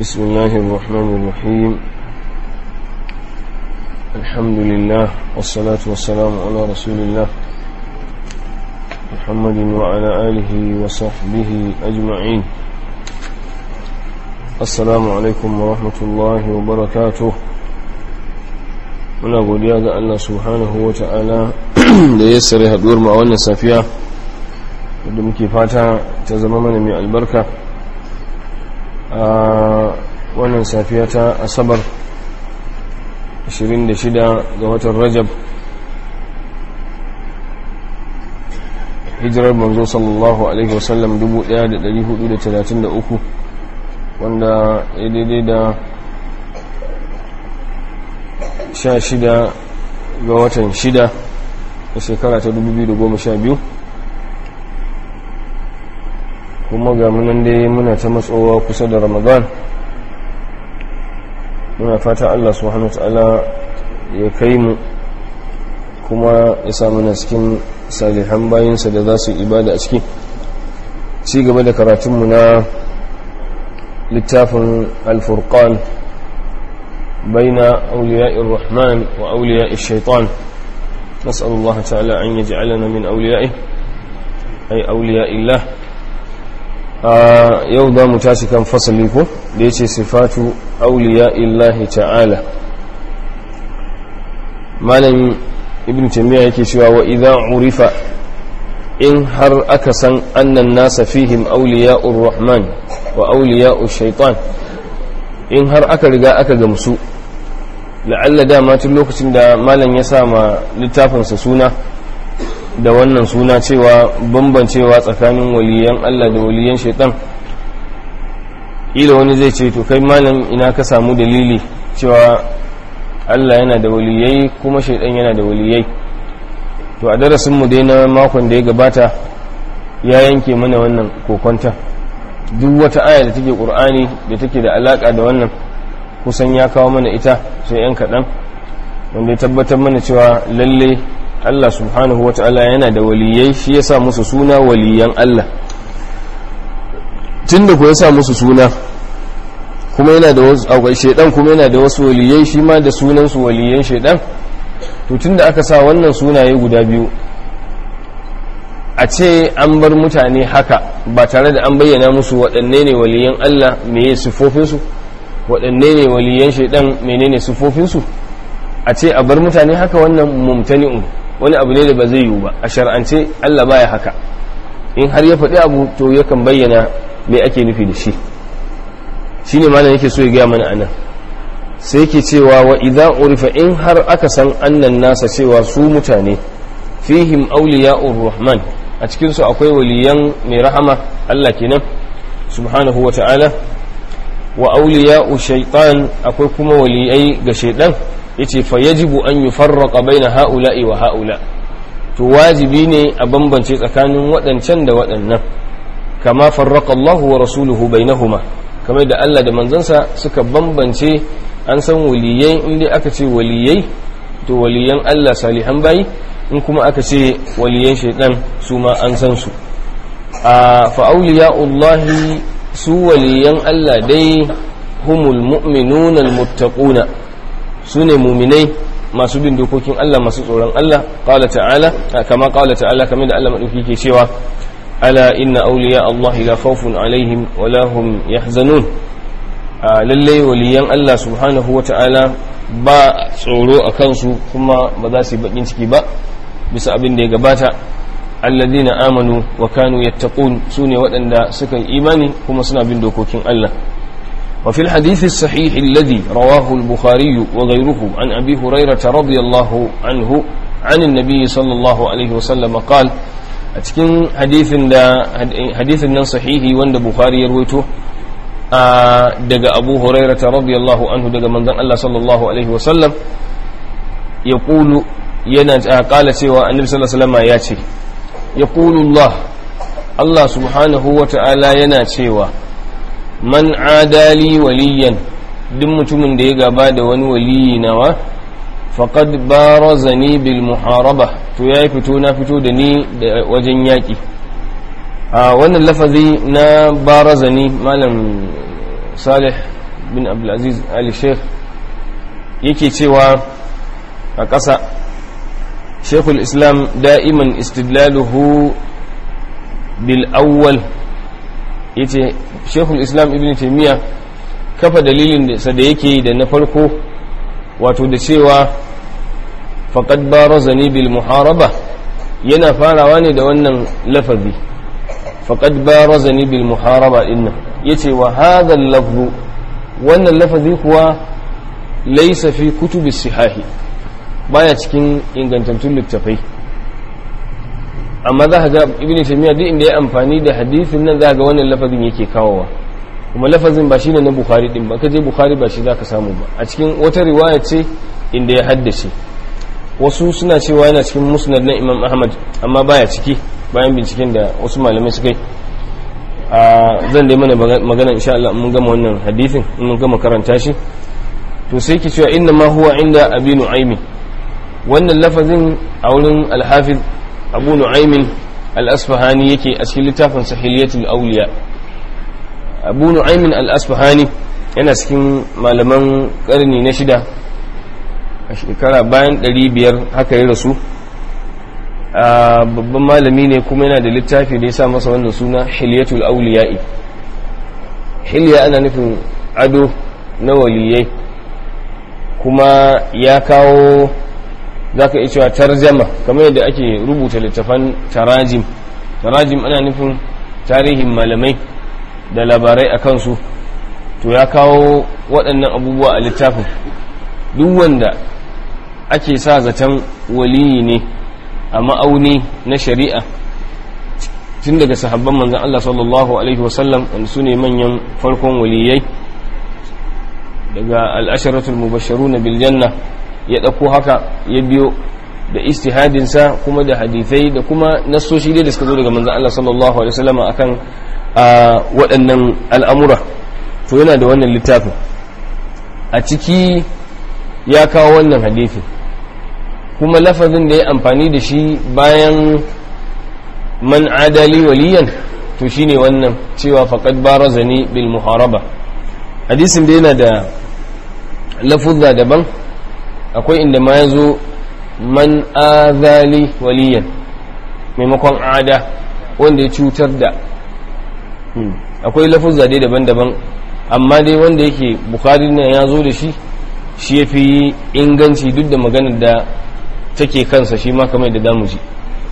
بسم الله الرحمن الرحيم الحمد لله والصلاة والسلام على رسول الله محمد وعلى آله وصحبه أجمعين السلام عليكم ورحمة الله وبركاته muna godiya ga Allah subhanahu wa ta'ala da ya sare haduwar ma wannan safiya wadda muke fata ta zama mana mai albarka a wannan safiya ta asabar 26 ga watan rajab hijirar manzo sallallahu alaihi wasallam 1433 wanda ya daidai da 16 ga watan 6 a shekara ta 2012 kuma ga munan dai muna ta matsowa kusa da ramadan muna fata allah subhanahu wa ta'ala ya kai mu kuma ya samu na cikin salihan bayansa da za su ibada a ciki ci gaba da karatunmu na littafin alfurkan بين أولياء الرحمن وأولياء الشيطان نسأل الله تعالى أن يجعلنا من أوليائه أي أولياء الله يوضى متاسكا فصليكم ليش صفات أولياء الله تعالى مالا ابن تيمية يكي وإذا عرف إن هر أكسا أن الناس فيهم أولياء الرحمن وأولياء الشيطان in har aka riga aka gamsu la'alla dama tun lokacin da malam ya sa ma littafinsa suna da wannan suna cewa bambancewa tsakanin waliyan Allah da waliyan shaitan ila wani zai ce to kai malam ina ka samu dalili cewa Allah yana da waliyai kuma shaitan yana da waliyai to a darasinmu dai na makon da ya gabata ya yanke mana wannan kokonta duk wata aya da take ƙur'ani da take da alaƙa da wannan kusan ya kawo mana ita sai yan kaɗan wanda ya tabbatar mana cewa lalle Allah subhanahu wa ta'ala yana da waliyai shi ya sa musu suna waliyan Allah tun da ku ya sa musu suna kuma yana da wasu akwai shaidan kuma yana da wasu waliyai shi ma da sunansu waliyan shaidan to tun da aka sa wannan sunaye guda biyu a ce an bar mutane haka ba tare da an bayyana musu waɗanne ne waliyan Allah meye siffofinsu waɗanne ne waliyan shaidan menene siffofinsu a ce a bar mutane haka wannan mumtani'un wani abu ne da ba zai yiwu ba a shar'ance Allah baya haka in har ya faɗi abu to yakan bayyana me ake nufi da shi shine malam yake so ya gaya mana anan sai yake cewa wa idza urifa in har aka san annan nasa cewa su mutane fihim awliya'ur rahman a cikinsu akwai waliyan mai rahama Allah kenan subhanahu wa ta'ala wa auliya'u shaitan akwai kuma waliyai ga shaitan yace fa yajibu an yufarraqa baina ha'ula'i wa ha'ula to wajibi ne a bambance tsakanin waɗancan da waɗannan kama farraqa Allahu wa rasuluhu bainahuma kamar da Allah da manzansa suka bambance an san waliyai inda aka ce waliyai to waliyan Allah salihan bayi in kuma aka ce waliyan shaidan su ma an san su a fa'auliya'ullahi su waliyan Allah dai humul mu'minun almuttaquna su ne muminai masu bin dokokin Allah masu tsoron Allah qala ta'ala kama qala ta'ala kamar da Allah madauki ke cewa ala inna awliya Allah la khawfun alaihim wa la hum yahzanun lalle waliyan Allah subhanahu wa ta'ala ba tsoro a kansu kuma ba za su yi bakin ciki ba bisa abin da ya gabata alladhina amanu wa kanu yattaqun sune waɗanda suka yi imani kuma suna bin dokokin Allah wa fil hadith as-sahih alladhi rawahu al-bukhari wa ghayruhu an abi hurairah radiyallahu anhu an an-nabi sallallahu alaihi wa sallam qala a cikin hadithin da hadithin nan sahihi wanda bukhari ya rawaito daga abu hurairah radiyallahu anhu daga manzon Allah sallallahu alaihi wa sallam yaqulu yana kala cewa annabi sallallahu alaihi wasallam ya ce yaqulullah Allah subhanahu wa ta'ala yana cewa man adali waliyan duk mutumin da ya gaba da wani waliyi nawa faqad barazani bil muharaba to yayi fito na fito da ni da wajen yaki a wannan lafazi na barazani malam salih bin abdulaziz ali sheikh yake cewa a ƙasa shekul islam da'iman istidlaluhu bil awwal yace shekul islam ibn taimiyya kafa dalilin da da yake da na farko wato da cewa faqad barazani bil muharaba yana farawa ne da wannan lafazi faqad barazani bil muharaba dinnan yace wa hadha al wannan lafazi kuwa laysa fi kutubi sihahi baya cikin ingantattun littafai amma za ga ibn taymiya duk inda ya amfani da hadisin nan za ga wannan lafazin yake kawowa kuma lafazin ba shine na bukhari din ba kaje bukhari ba shi zaka samu ba a cikin wata riwaya ce inda ya haddace wasu suna cewa yana cikin musnad na imam ahmad amma baya ciki bayan binciken da wasu malamai suka yi zan dai mana magana insha Allah mun gama wannan hadisin mun gama karanta shi to sai ki cewa inna ma huwa inda abi nu'aymin wannan lafazin a wurin al-hafiz abu nu'aymin al-asfahani yake a cikin littafin sahiliyatul awliya abu nu'aymin al-asfahani yana cikin malaman karni na shida a shekara bayan 500 haka ya rasu a babban malami ne kuma yana da littafi da ya sa masa wannan suna hilyatul auliya'i hilya ana nufin ado na waliyai kuma ya kawo za ka iya cewa tarjama kamar yadda ake rubuta littafan tarajim tarajim ana nufin tarihin malamai da labarai a kansu to ya kawo waɗannan abubuwa a littafin duk wanda ake sa zaton waliyi ne a ma'auni na shari'a tun daga sahabban manzan Allah sallallahu Alaihi wasallam wanda su ne manyan farkon waliyai daga al'asharatul mubasharu na biljanna ya ɗauko haka ya biyo da istihadinsa kuma da hadithai da kuma nassoshi dai da suka zo daga manzan Allah sallallahu Alaihi wasallam akan waɗannan al'amura to yana da wannan littafin a ciki ya kawo wannan hadithin kuma lafazin da ya amfani da shi bayan man adali waliyan to shine wannan cewa faqad barazani bil muharaba hadisin da yana da lafuzza daban akwai inda ma yazo man azali waliyan maimakon ada wanda ya cutar da akwai lafuzza dai daban-daban amma dai wanda yake bukari na ya zo da shi shi ya fi inganci duk da maganar da take kansa shi ma kamar da damu ji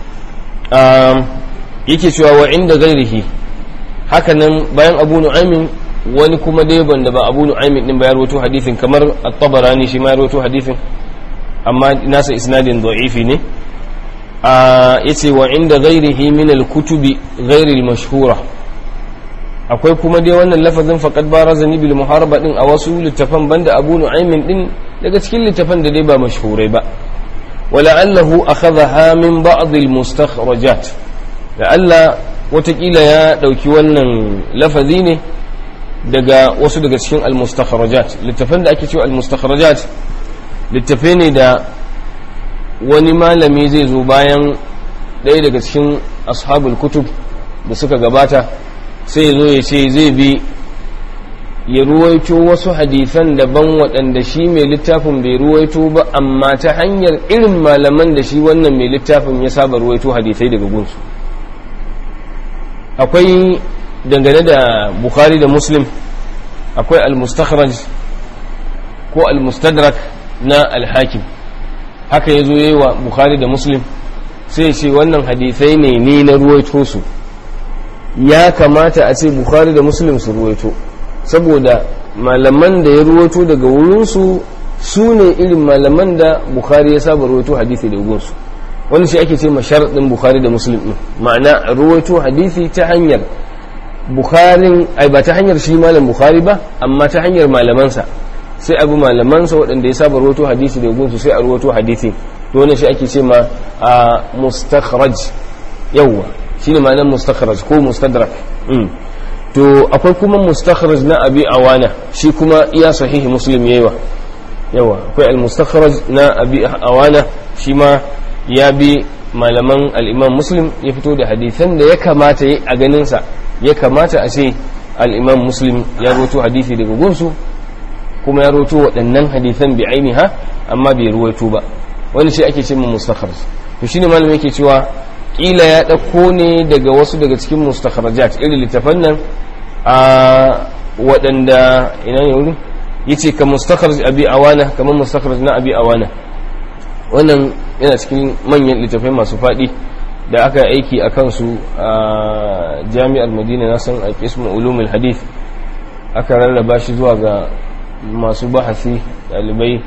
yake cewa wa inda gairihi hakanan bayan abu nu'aymin wani kuma dai banda ba abu nu'aymin din bayar wato hadisin kamar at-tabarani shi ma ya rawaito hadisin amma nasa isnadin da'ifi ne yace wa inda gairihi min al-kutubi ghairi al-mashhura akwai kuma dai wannan lafazin faqad barazani bil muharaba din a wasu littafan banda abu nu'aymin din daga cikin littafan da dai ba mashhurai ba ولعله أخذها من بعض المستخرجات لعل وتقيل يا دوكي wannan lafazi ne daga wasu daga cikin almustakhrajat littafan da ake cewa almustakhrajat littafe ne da wani malami zai zo bayan ɗaya daga cikin ashabul kutub da suka gabata sai ya zo ya ce zai bi ya ruwaito wasu hadisan daban waɗanda shi mai littafin bai ruwaito ba amma ta hanyar irin malaman da shi wannan mai littafin ya saba ruwaito hadisai daga gunsu akwai dangane da bukhari da muslim akwai al-mustakhraj ko al-mustadrak na al-hakim haka ya zo yi wa bukhari da muslim sai ce wannan hadisai ne ni na ruwaito su ya kamata a ce bukhari da muslim su ruwaito saboda malaman da ya ruwaito daga wurinsu su ne irin malaman da bukhari ya saba ruwaito hadisi da gunsu wani shi ake ce ma sharaɗin bukhari da muslim ɗin ma'ana ruwaito hadisi ta hanyar bukharin ai ba ta hanyar shi malam bukhari ba amma ta hanyar malamansa sai abu malamansa waɗanda ya saba ruwaito hadisi da gunsu sai a ruwaito hadisi to wani shi ake ce ma a mustakhraj yawwa shine ma'anar mustakhraj ko mustadrak to akwai kuma mustakhraj na abi awana shi kuma iya sahihi muslim yayiwa yawa akwai al-mustakhraj na abi awana shi ma ya bi malaman al-imam muslim ya fito da hadisan da ya kamata a ganin sa ya kamata a ce al-imam muslim ya rawaito hadisi daga gunsu kuma ya roto waɗannan hadithan bi ainiha amma bai ruwaito ba wani shi ake ce mu mustakhraj to shine malamin yake cewa kila ya ɗauko ne daga wasu daga cikin mustakhrajat irin littafan nan a waɗanda ina ne wurin yace ka mustakhraj abi awana kamar mustakhraj na abi awana wannan yana cikin manyan littafai masu faɗi da aka aiki a kansu a jami'ar madina na san a kismu ulumul hadith aka rarraba shi zuwa ga masu bahasi ɗalibai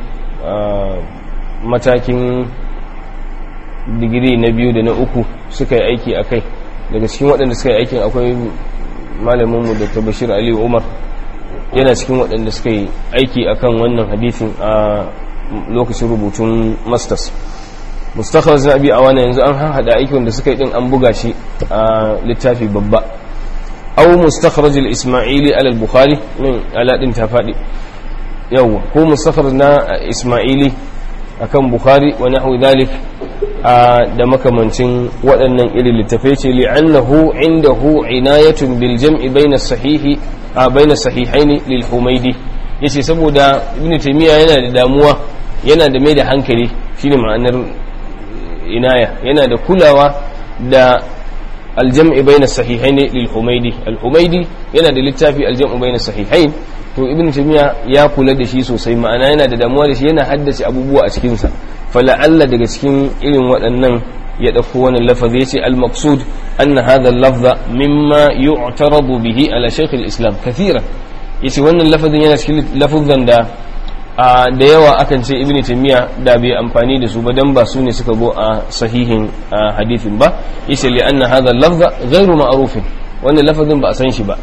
matakin digiri na biyu da na uku suka yi aiki a kai daga cikin waɗanda suka yi aikin akwai malaminmu da bashir aliyu umar yana cikin waɗanda suka yi aiki a kan wannan hadithin a lokacin rubutun masters mustakhraj na abi awana yanzu an hada aiki wanda suka yi din an buga shi a littafi babba aw mustakhraj al-isma'ili ala al-bukhari min ala din ta fadi yawa ko mustakhraj na isma'ili akan bukhari wa nahwu dhalik da makamancin waɗannan irin littafai ce li'annahu indahu inayatun bil jam'i bayna sahihi a bayna sahihaini lil humaydi yace saboda ibnu taymiya yana da damuwa yana da mai da hankali shine ma'anar inaya yana da kulawa da aljam'i bayna sahihain lil humaydi al humaydi yana da littafi aljam'u bayna sahihain to ibnu taymiya ya kula da shi sosai ma'ana yana da damuwa da shi yana haddace abubuwa a cikin sa fala'alla daga cikin irin waɗannan ya ɗauko wannan lafazi yace al maqsud anna hadha al lafza mimma yu'taradu bihi ala shaykh al islam kathiran yace wannan lafazin yana cikin lafazan da a da yawa akan ce ibn taymiya da bai amfani da su ba dan ba su ne suka zo a sahihin hadithin ba yace li anna hadha al-lafza ghayru ma'ruf wannan lafazin ba a san shi ba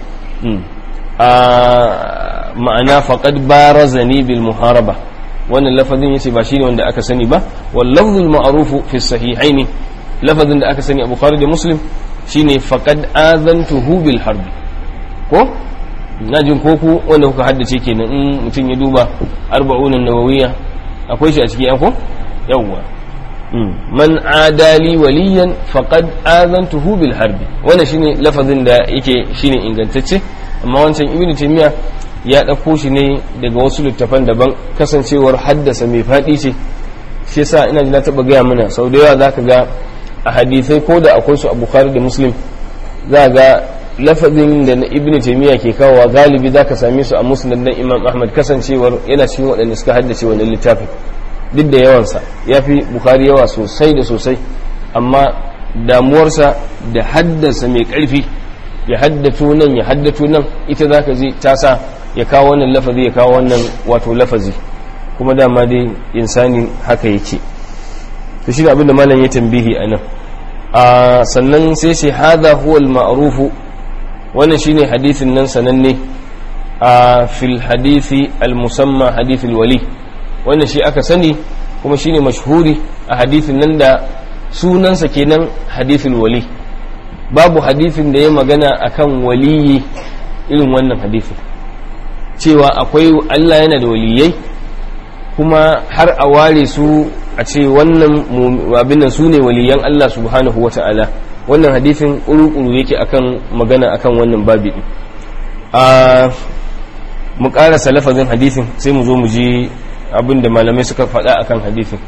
a ma'ana faqad barazani bil muharaba wannan lafazin yace ba shine wanda aka sani ba wal lafzul ma'ruf fi sahihain lafazin da aka sani a bukhari da muslim shine faqad azantuhu bil harb ko na jin koko wanda kuka haddace kenan in mutum ya duba arba'unan nawawiya akwai shi a ciki yanko yawwa man adali waliyan faqad azantuhu bil harbi wannan shine lafazin da yake shine ingantacce amma wancan ibnu taymiya ya dauko shi ne daga wasu littafan daban kasancewar haddasa mai fadi ce shi yasa ina ji na taba gaya mana sau da yawa zaka ga a hadisai ko da akwai su a bukhari da muslim za ga lafazin da na ibn taymiya ke kawowa galibi zaka same su a musnad na imam ahmad kasancewar yana cikin waɗanda suka haddace wannan littafin duk da yawansa ya fi bukhari yawa sosai da sosai amma damuwarsa da haddasa mai ƙarfi ya haddato nan ya haddato nan ita zaka ji ta sa ya kawo wannan lafazi ya kawo wannan wato lafazi kuma dama dai insani haka yake to shi abin da malam ya tambihi a nan sannan sai sai hada huwa al-ma'rufu wannan shine hadithin nan sananne a fil hadithi al-musamma hadithul wali wannan shi aka sani kuma shine mashhuri a hadithin nan da sunansa kenan hadithul wali babu hadithin da ya magana akan waliyi irin wannan hadithin cewa akwai Allah yana da waliyai kuma har a ware su a ce wannan abin nan su ne waliyan Allah subhanahu wata'ala wannan hadithin ƙuru-ƙuru yake akan magana akan wannan babi din a mu ƙarasa lafazin hadithin sai mu zo mu ji abin da malamai suka faɗa akan hadithin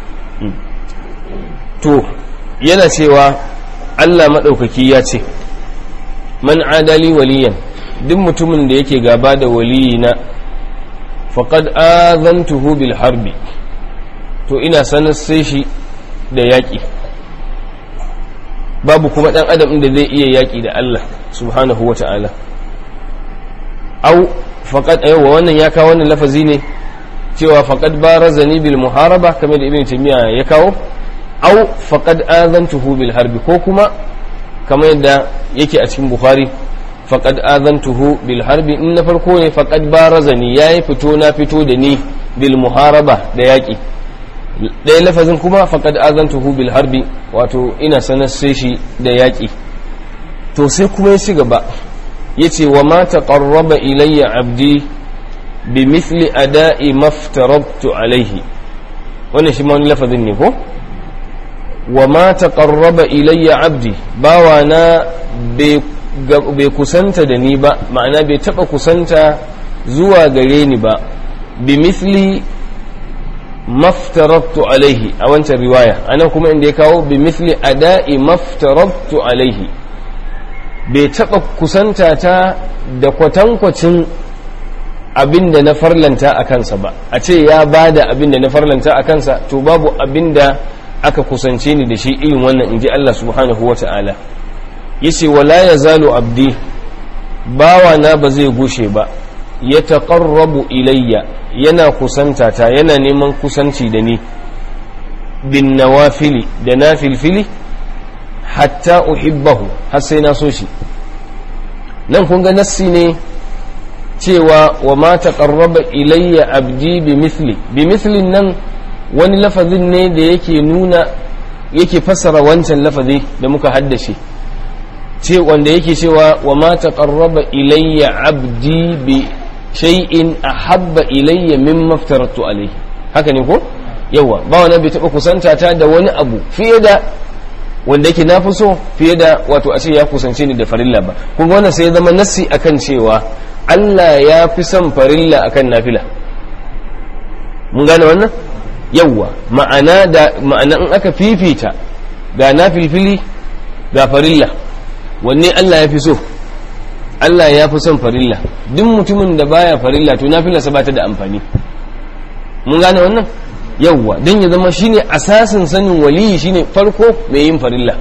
to yana cewa Allah maɗaukaki ya ce man adali waliyan duk mutumin da yake gaba da waliyina faqad azantuhu bil harbi to ina sanar sai shi da yaƙi babu kuma ɗan adam da zai iya yaƙi da Allah subhanahu wa ta'ala au faƙad yawa wannan ya kawo wannan lafazi ne cewa faƙad barazani bil muharaba kamar da ibn taymiya ya kawo au faƙad azantuhu bil harbi ko kuma kamar yadda yake a cikin bukhari faƙad azantuhu bil harbi in na farko ne faƙad barazani yayi fito na fito da ni bil muharaba da yaƙi ɗaya lafazin kuma faƙad azantuhu bil harbi wato ina sanar sai shi da yaƙi to sai kuma ya ci gaba ya ce wa ma taqarraba ilayya abdi bi mithli ada'i maftarabtu alaihi wannan shi ma wani lafazin ne ko wa ma taqarraba ilayya abdi bawa na bai kusanta da ni ba ma'ana bai taba kusanta zuwa gare ni ba bimithli maftarabtu alaihi a wancan riwaya anan kuma inda ya kawo bimithli ada'i maftarabtu alaihi bai taɓa kusanta ta da kwatankwacin abin da na farlanta a kansa ba a ce ya ba da abin da na farlanta a kansa to babu abin da aka kusance ni da shi irin wannan in ji Allah subhanahu wa ta'ala yace wala ya zalo abdi bawa na ba zai gushe ba ya taƙarrabu ilayya yana kusanta ta yana neman kusanci da ni bin nawafili da na filfili hatta uhibbahu har sai na so shi nan kun ga nassi ne cewa wa ma taqarraba ilayya abdi bi mithli bi mithlin nan wani lafazin ne da yake nuna yake fassara wancan lafazi da muka haddace ce wanda yake cewa wa ma taqarraba ilayya abdi bi shay'in ahabba ilayya mimma aftaratu alayhi haka ne ko yawa ba wani bai taba kusanta ta da wani abu fiye da wanda yake na fi so fiye da wato a ce ya kusance ni da farilla ba kuma wannan sai ya zama nassi akan cewa Allah ya fi son farilla akan nafila mun gane wannan yawwa ma'ana da ma'ana in aka fifita ga nafilfili ga farilla wanne Allah ya fi so Allah ya fi son farilla duk mutumin da baya farilla to nafilarsa ba ta da amfani mun gane wannan yawwa don ya zama shine asasin sanin waliyi shine farko mai yin farilla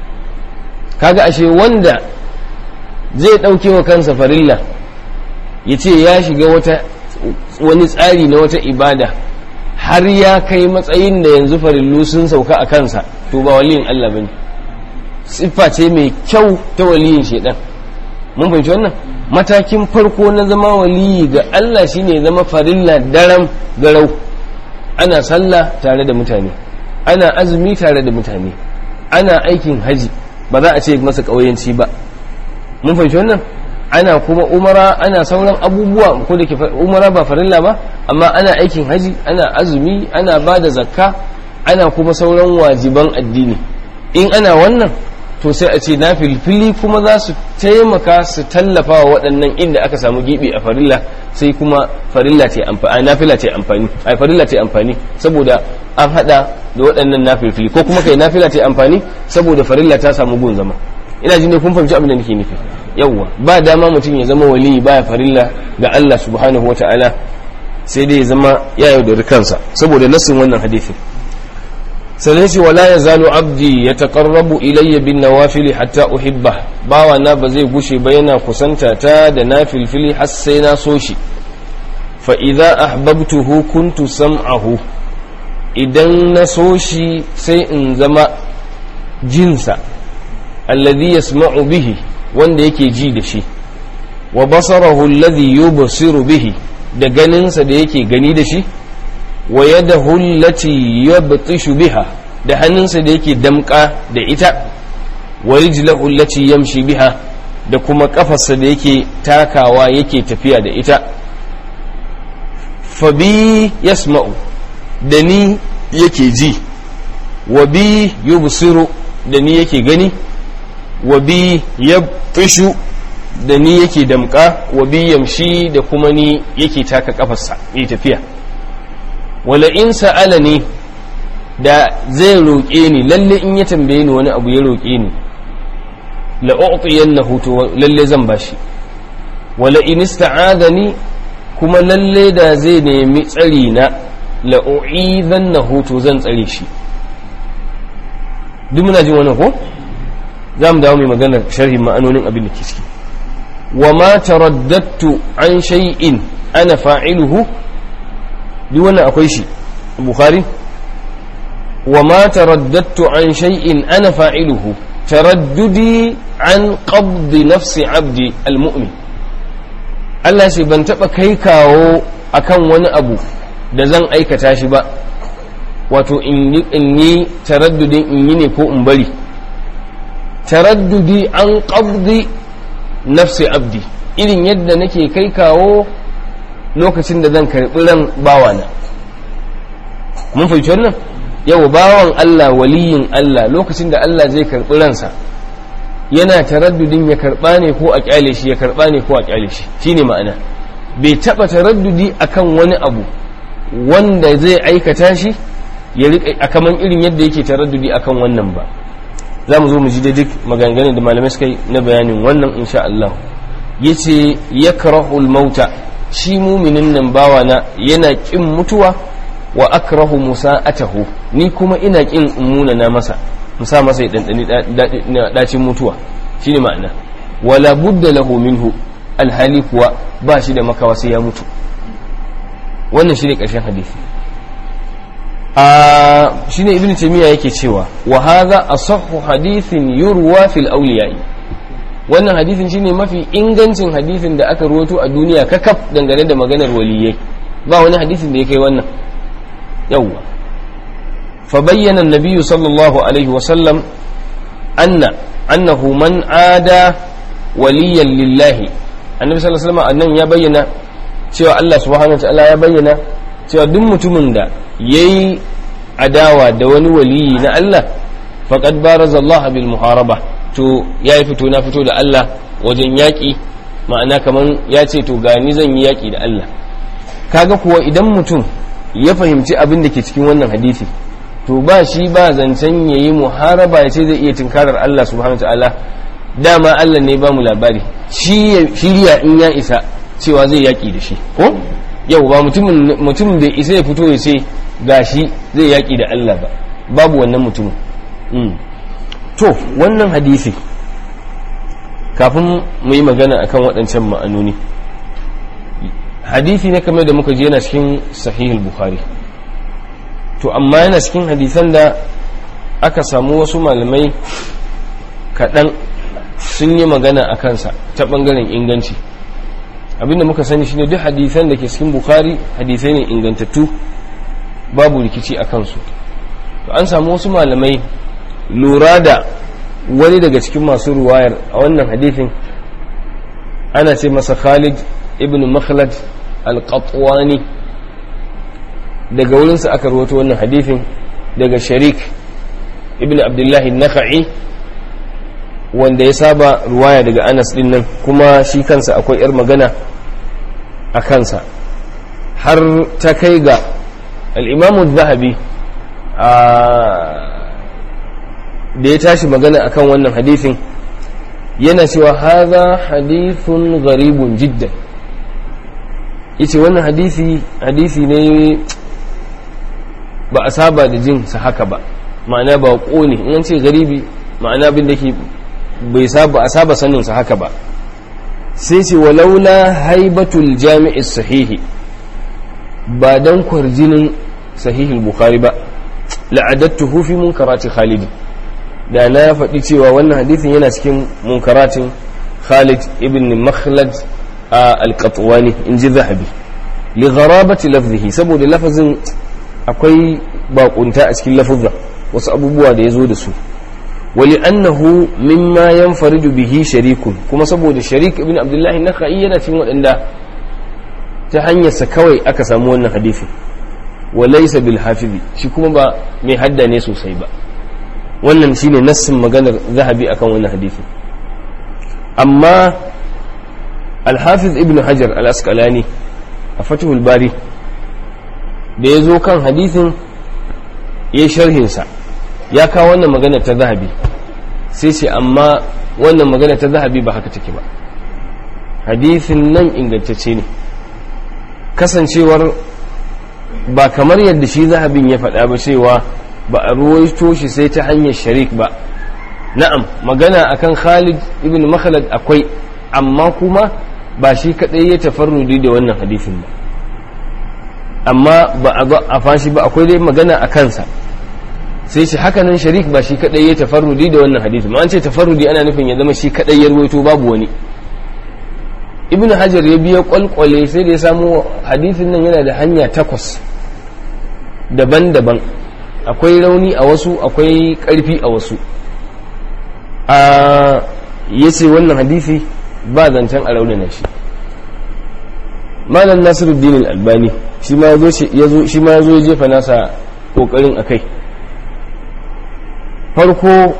kaga ashe wanda zai ɗauke wa kansa farilla ya ce ya shiga wata wani tsari na wata ibada har ya kai matsayin da yanzu farillu sun sauka a kansa to ba waliyin Allah bane siffa ce mai kyau ta waliyin shedan mun fahimci wannan matakin farko na zama waliyi ga Allah shine zama farilla daram garau ana sallah tare da mutane ana azumi tare da mutane ana aikin haji ba za a ce masa ƙauyenci ba mun fahimci wannan ana kuma umara ana sauran abubuwa ko da ke umara ba farilla ba amma ana aikin haji ana azumi ana ba da zakka ana kuma sauran wajiban addini in ana wannan to sai a ce na filfili kuma za su taimaka su tallafa wa waɗannan inda aka samu gibi a farilla sai kuma farilla ce amfani nafila ce amfani ai farilla ce amfani saboda an hada da waɗannan nafilfili ko kuma kai nafila ce amfani saboda farilla ta samu gun zama ina jin ne kun fahimci abin da nake nufi yawwa ba dama mutum ya zama wali baya farilla ga Allah subhanahu wataala sai dai ya zama ya yaudari kansa saboda nassin wannan hadisin sannan ce wala ya zalo abdi ya taƙarrabu ilayya bin nawafili hatta uhibba bawa na ba zai gushe ba yana kusanta ta da na filfili har sai na so shi fa idza ahbabtuhu kuntu sam'ahu idan na so shi sai in zama jinsa alladhi yasma'u bihi wanda yake ji da shi wa basarahu alladhi yubsiru bihi da ganinsa da yake gani da shi wa yadahu allati yabtishu biha da hannunsa da yake damka da ita wa rijlahu allati yamshi biha da kuma kafarsa da yake takawa yake tafiya da ita fa bi yasma'u da ni yake ji wa bi yubsiru da ni yake gani wa bi yabtishu da ni yake damka wa bi yamshi da kuma ni yake taka kafarsa yi tafiya wala in sa'alani da zai roƙe ni lalle in ya tambaye ni wani abu ya roƙe ni la u'tiyannahu to lalle zan bashi wala in ista'adani kuma lalle da zai nemi tsari na la u'idhannahu to zan tsare shi duk muna jin wannan ko za mu dawo mai maganar sharhin ma'anonin abin da ke ciki wa ma taraddattu an shay'in ana fa'iluhu duk wannan akwai shi bukhari wa ma taraddattu an shay'in ana fa'iluhu taraddudi an qabdi nafsi abdi almu'min Allah shi ban taba kai kawo akan wani abu da zan aikata shi ba wato in yi taraddudin in yi ne ko in bari taraddudi an qabdi nafsi abdi irin yadda nake kai kawo lokacin da zan karɓi ran bawana mun fahimci wannan yau bawan Allah waliyin Allah lokacin da Allah zai karɓi ransa yana taraddudin ya karɓa ne ko a ƙyale shi ya karɓa ne ko a ƙyale shi shine ma'ana bai taɓa taraddudi akan wani abu wanda zai aikata shi ya riƙa a kaman irin yadda yake taraddudi akan wannan ba za mu zo mu ji da duk maganganun da malamai suka yi na bayanin wannan insha Allah ya ce ya karahul mauta shi muminin nan bawana yana ƙin mutuwa wa akrahu musa'atahu ni kuma ina ƙin muna na masa musa masa ya ɗanɗani ɗacin mutuwa shi ne ma'ana wala budda lahu minhu alhali kuwa ba shi da makawa sai ya mutu wannan shi ne ƙarshen hadisi a shi ne ibn taymiya yake cewa wa hadha asahhu hadithin yurwa fil awliya'i wannan hadithin shine mafi ingancin hadithin da aka ruwato a duniya kakaf dangane da maganar waliyai ba wani hadithin da ya kai wannan yawwa fa bayyana an sallallahu alaihi wa sallam anna annahu man ada waliyan lillahi annabi sallallahu alaihi wasallam annan ya bayyana cewa Allah subhanahu wa ta'ala ya bayyana cewa duk mutumin da yayi adawa da wani waliyi na Allah faqad baraza Allah bil muharaba to yayi fito na fito da Allah wajen yaki ma'ana kaman ya ce to gani zan yi yaki da Allah kaga kuwa idan mutum ya fahimci abin da ke cikin wannan hadisi to ba shi ba zancen yayi muharaba ya ce zai iya tinkarar Allah subhanahu wa ta'ala dama Allah ne ba mu labari shi shirya in ya isa cewa zai yaki da shi ko yau ba mutumin bai isa ya fito ya ce gashi zai yaki da Allah ba babu wannan mutumin to wannan hadisi kafin mu yi magana akan waɗancan ma'anoni hadisi ne kamar da muka je yana cikin sahihul bukhari to amma yana cikin hadisan da aka samu wasu malamai kaɗan sun yi magana a kansa ta ɓangaren inganci abinda muka sani shine duk hadisan da ke cikin bukhari hadisai ne ingantattu babu rikici a kansu to an samu wasu malamai lura da wani daga cikin masu ruwayar a wannan hadithin ana ce masa khalid ibn makhlad al-qatwani daga wurinsa aka rawato wannan hadithin daga sharik ibn abdullahi naka'i wanda ya saba ruwaya daga anas din nan kuma shi kansa akwai 'yar magana a kansa har ta kai ga al'imamu zahabi da ya tashi magana akan wannan hadithin yana cewa haza hadithun garibun jiddan yace wannan hadisi hadisi ne ba a saba da jin sa haka ba ma'ana ba ne in an ce garibi ma'ana abin da ke bai saba a saba sanin sa haka ba sai ce walaula haibatul jami'i sahihi ba dan kwarjinin sahihul bukhari ba la'adattuhu fi munkarati khalid da na faɗi cewa wannan hadisin yana cikin munkaratin khalid ibn makhlad al-qatwani in ji zahabi li gharabati lafzihi saboda lafazin akwai bakunta a cikin lafazin wasu abubuwa da ya zo da su wali annahu mimma yanfaridu bihi sharikun kuma saboda sharik ibn abdullahi na yana cikin waɗanda ta hanyarsa kawai aka samu wannan hadisi wa laysa bil hafizi shi kuma ba mai hadda ne sosai ba wannan shine nassin maganar zahabi akan wannan hadisi amma al-hafiz ibn hajar al-asqalani a fatihul bari da ya zo kan hadisin ya sharhinsa ya kawo wannan magana ta zahabi sai ce amma wannan magana ta zahabi ba haka take ba hadisin nan ingantacce ne kasancewar ba kamar yadda shi zahabin ya faɗa ba cewa ba a ruwaito shi sai ta hanyar sharik ba na'am magana akan khalid ibn makhalad akwai amma kuma ba shi kaɗai ya tafarrudi da wannan hadisin ba amma ba a fashi ba akwai dai magana a kansa sai shi hakanan sharik ba shi kadai ya tafarrudi da wannan hadisi ma an ce tafarrudi ana nufin ya zama shi kadai ya ruwaito babu wani ibnu hajar ya biya kwalkwale sai da ya samu hadisin nan yana da hanya takwas daban-daban akwai rauni a wasu akwai karfi a wasu a ya ce wannan hadisi ba zancen a raunana shi malam nasiruddin albani shi ma ya zo ya jefa nasa kokarin a kai farko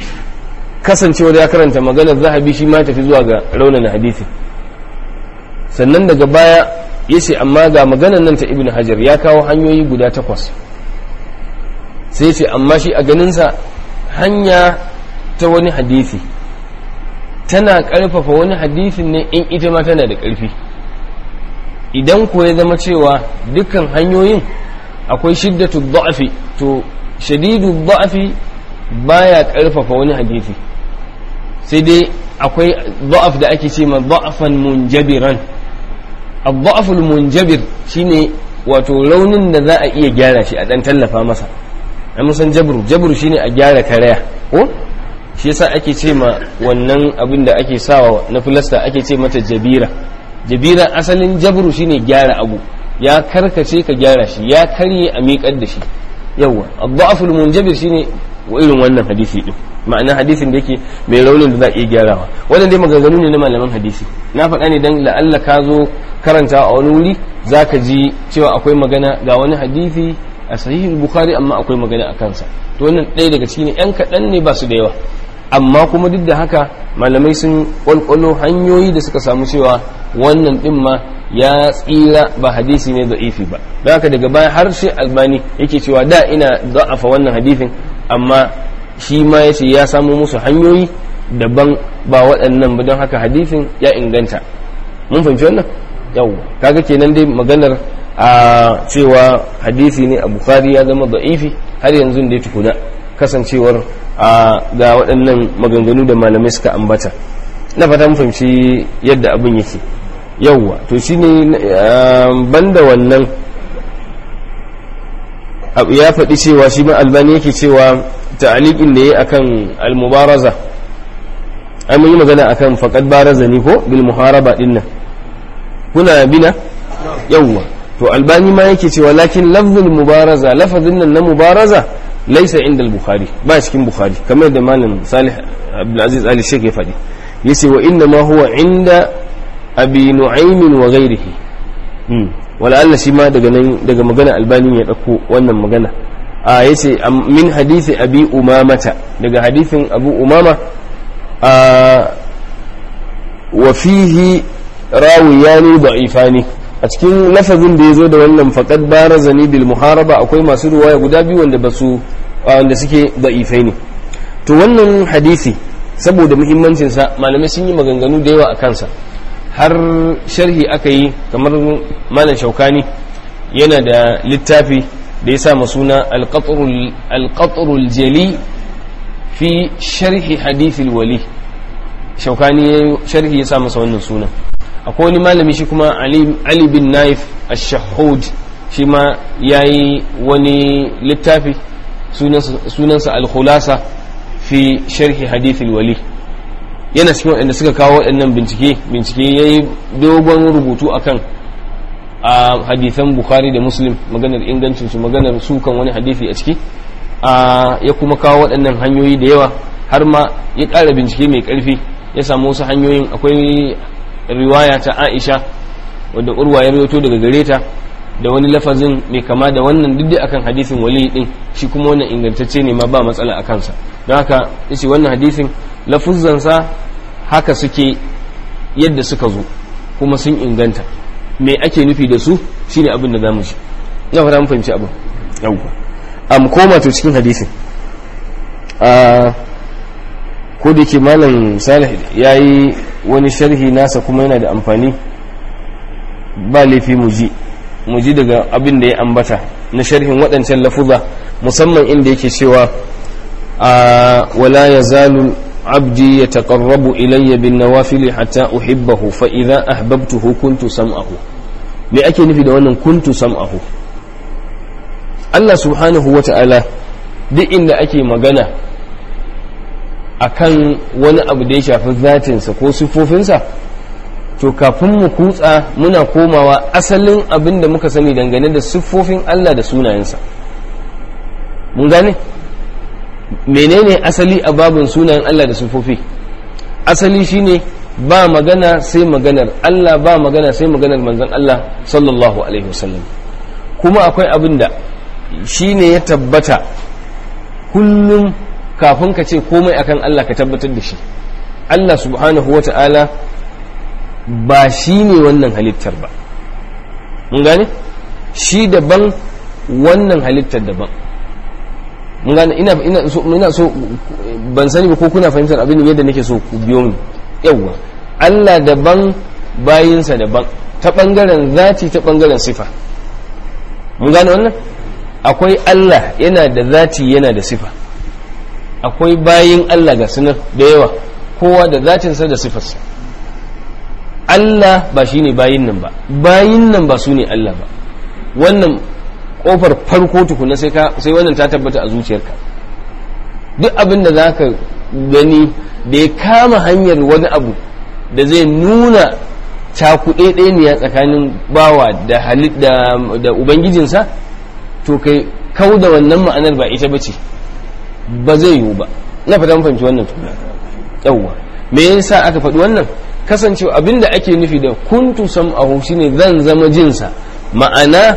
kasancewa da ya karanta maganar zahabi shi ma tafi zuwa ga raunana hadisi sannan daga baya ya ce amma ga maganan nan ta ibn hajar ya kawo hanyoyi guda takwas sai ce amma shi a ganinsa hanya ta wani hadisi tana ƙarfafa wani hadisin ne in ita ma tana da ƙarfi idan ko ya zama cewa dukkan hanyoyin akwai shiddatu da'afi to shadidu da'afi baya ƙarfafa wani hadisi sai dai akwai da'af da ake ce ma da'afan munjabiran الضعف المنجبر shine wato raunin da za a iya gyara shi a dan tallafa masa an san jabru jabru shine a gyara karaya ko shi yasa ake ce ma wannan abin da ake sawa na filasta ake ce mata jabira jabira asalin jabru shine gyara abu ya karkace ka gyara shi ya karye a miƙar da shi yawa ad-da'ful munjabir shine irin wannan hadisi din ma'ana hadisin da yake mai raunin da za a iya gyarawa wannan dai maganganu ne na malaman hadisi na faɗa ne dan la'alla ka zo karanta a wani wuri za ka ji cewa akwai magana ga wani hadisi a sahihin bukhari amma akwai magana a kansa to wannan ɗaya daga cikin yan kaɗan ne ba su da yawa amma kuma duk da haka malamai sun ƙwalƙwalo hanyoyi da suka samu cewa wannan ɗin ma ya tsira ba hadisi ne za'ifi ba don haka daga baya har shi albani yake cewa da ina za'afa wannan hadisin amma shi ma ya ce ya samu musu hanyoyi daban ba waɗannan ba don haka hadisin ya inganta mun fahimci wannan yau kaga kenan dai maganar a cewa hadisi ne a bukhari ya zama da'ifi har yanzu dai tukuna kasancewar a ga waɗannan maganganu da malamai suka ambata na fata mun fahimci yadda abin yake yauwa to shine banda wannan ya faɗi cewa shi ma albani yake cewa ta'aliqin da yayi akan al-mubaraza ai mun yi magana akan faqad baraza ni ko bil muharaba dinnan kuna bina yawwa to albani ma yake cewa lakin lafzul mubaraza lafazin nan na mubaraza laysa inda al-bukhari ba cikin bukhari kamar da malam salih abdul aziz ali sheikh ya faɗi yace wa inna ma huwa inda abi nu'aym wa ghayrihi wala Allah shi ma daga nan daga magana albani ya dauko wannan magana a yace min hadisi abi umamata daga hadisin abu umama a wa fihi rawiyani da'ifani a cikin lafazin da ya zo da wannan faqad barazani bil muharaba akwai masu ruwaya guda biyu wanda basu wanda suke da'ifai ne to wannan hadisi saboda muhimmancin sa malamai sun yi maganganu da yawa a kansa har sharhi aka yi kamar malam shaukani yana da littafi da ya sa suna alƙaturul jali fi sharhi hadithil wali shaukani ya sharhi ya sa masa wannan sunan akwai wani malami shi kuma ali bin naif ash-shahud shi ma ya yi wani littafi sunansa al-khulasa fi sharhi hadithil wali yana cikin waɗanda suka kawo waɗannan bincike bincike ya yi dogon rubutu akan a hadithan bukhari da muslim maganar ingancinsu maganar sukan wani hadithi a ciki ya kuma kawo waɗannan hanyoyi da yawa har ma ya ƙara bincike mai ƙarfi ya samu wasu hanyoyin akwai riwaya ta aisha wadda urwa ya rawaito daga gare ta da wani lafazin mai kama da wannan duk akan hadisin wali din shi kuma wannan ingantacce ne ma ba matsala a kansa don haka yace wannan hadisin lafuzzansa haka suke yadda suka zo kuma sun inganta me ake nufi da su shine abin da zamu ji ina fara mun fahimci abin yawwa am koma to cikin hadisin a ko da ke malam salih yayi wani sharhi nasa kuma yana da amfani ba laifi mu ji mu ji daga abin da ya ambata na sharhin waɗancan lafuza musamman inda yake cewa a wala yazalu عبدي يتقرب إلي بالنوافل حتى أحبه فإذا أحببته كنت سمعه me ake nufi da wannan kuntu sam'ahu Allah subhanahu wa ta'ala duk inda ake magana akan wani abu da ya shafi zatinsa ko siffofinsa to kafin mu kutsa muna komawa asalin abin da muka sani dangane da siffofin Allah da sunayensa mun gane menene asali a babin sunayen Allah da siffofi asali shine ba magana sai maganar Allah ba magana sai maganar manzon Allah sallallahu alaihi wasallam kuma akwai abin da shine ya tabbata kullum kafin ka ce komai akan Allah ka tabbatar da shi Allah subhanahu wa ta'ala ba shi ne wannan halittar ba mun gane shi daban wannan halittar daban mun gane ina ina so ina so ban sani ba ko kuna fahimtar abin yadda nake so ku biyo mu yawa Allah daban bayinsa daban ta bangaren zati ta bangaren sifa mun gane wannan akwai Allah yana da zati yana da sifa akwai bayin Allah ga sunan da yawa kowa da zatinsa da sifarsa Allah ba shi ne bayin nan ba bayin nan ba su ne Allah ba wannan kofar farko tukuna sai sai wannan ta tabbata a zuciyarka duk abin da za ka gani da ya kama hanyar wani abu da zai nuna cakuɗe ɗaya tsakanin bawa da halit da, da ubangijinsa to kai kau da wannan ma'anar ba ita bace ba zai yiwu ba na fata fahimci wannan tukuna yawwa me yasa aka faɗi wannan kasancewa abinda ake nufi da kuntu sam'ahu shine zan zama jinsa ma'ana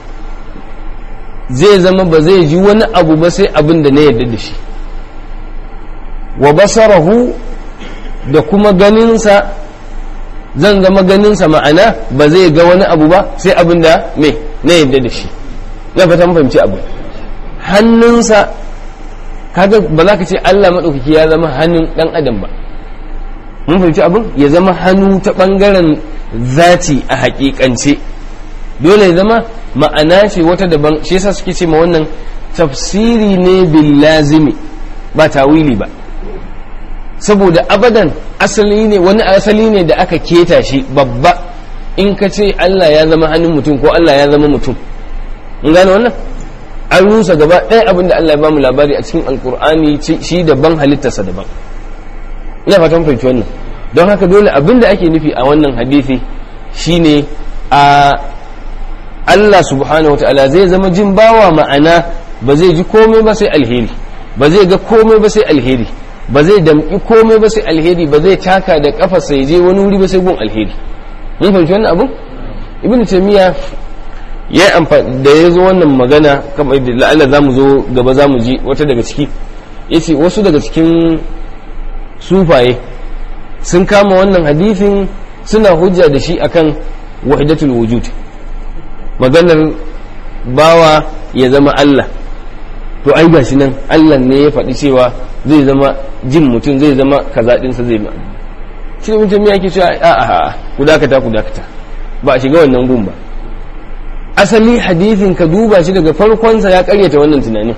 zai zama ba zai ji wani abu ba sai abin da na yarda da shi wa basarahu da kuma ganinsa zan zama ganinsa ma'ana ba zai ga wani abu ba sai abin da me na yarda da shi na fata fahimci abu hannunsa kaga ba za ka ce Allah maɗaukaki ya zama hannun ɗan adam ba mun fahimci abin ya zama hannu ta ɓangaren zati a haƙiƙance dole ya zama ma'ana ce wata daban shi yasa suke ce ma wannan tafsiri ne bil lazimi ba tawili ba saboda abadan asali ne wani asali ne da aka keta shi babba in ka ce Allah ya zama hannun mutum ko Allah ya zama mutum in gane wannan an rusa gaba ɗaya abin da Allah ya bamu labari a cikin alkur'ani shi daban halittarsa daban ina fatan fahimci wannan don haka dole abin da ake nufi a wannan hadisi shine a Allah subhanahu wata'ala zai zama jin bawa ma'ana ba zai ji komai ba sai alheri ba zai ga komai ba sai alheri ba zai damƙi komai ba sai alheri ba zai taka da kafarsa ya je wani wuri ba sai gun alheri mun fahimci wannan abun ibn taymiya ya amfani da ya zo wannan magana kamar da la'alla za mu zo gaba za mu ji wata daga ciki ya ce wasu daga cikin sufaye sun kama wannan hadithin suna hujja da shi akan wahidatul wujud maganar bawa ya zama Allah to ai gashi nan Allah ne ya faɗi cewa zai zama jin mutum zai zama kaza ɗinsa zai ma shi ne mutum ya ke cewa a'a ku dakata ku dakata ba a shiga wannan gun ba asali hadithin ka duba shi daga farkonsa ya karyata wannan tunanin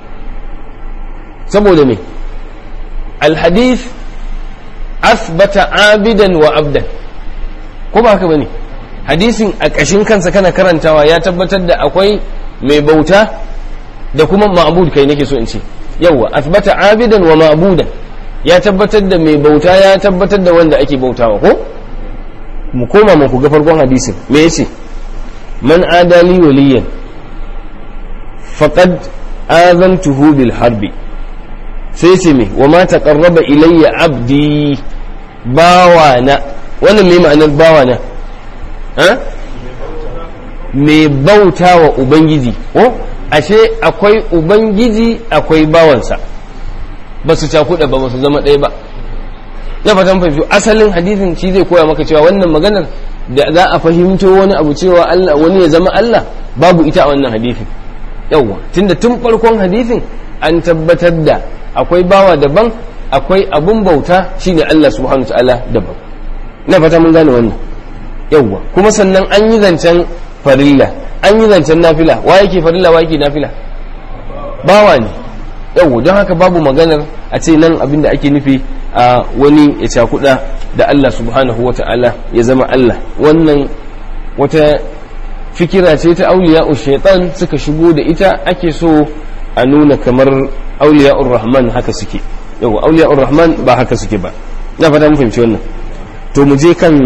saboda me alhadith asbata abidan wa abdan ko ba haka bane hadisin a ƙashin kansa kana karantawa ya tabbatar da akwai mai bauta da kuma ma'bud kai nake so in ce yawa asbata abidan wa ma'budan ya tabbatar da mai bauta ya tabbatar da wanda ake bautawa ko mu koma mu ku ga farkon hadisin me yace man adali waliyan faqad azantuhu bil harbi sai ce me wa ma taqarraba ilayya abdi bawana wannan me ma'anar bawana ha me bauta wa ubangiji ko ashe akwai ubangiji akwai bawansa ba su cakuɗa ba ba su zama ɗaya ba na fatan fahimci asalin hadisin shi zai koya maka cewa wannan maganar da za a fahimto wani abu cewa Allah wani ya zama Allah babu ita a wannan hadisin yawwa tunda tun farkon hadisin an tabbatar da akwai bawa daban akwai abun bauta shine Allah subhanahu ta'ala daban na fata mun gane wannan yawwa kuma sannan an yi zancen farilla an yi zancen nafila wa yake farilla wa yake nafila bawa ne yawwa don haka babu maganar a ce nan abin da ake nufi a wani ya cakuɗa da Allah subhanahu wa ta'ala ya zama Allah wannan wata fikira ce ta auliya shaitan suka shigo da ita ake so a nuna kamar auliya rahman haka suke yau auliya rahman ba haka suke ba na fata mun fahimci wannan to mu je kan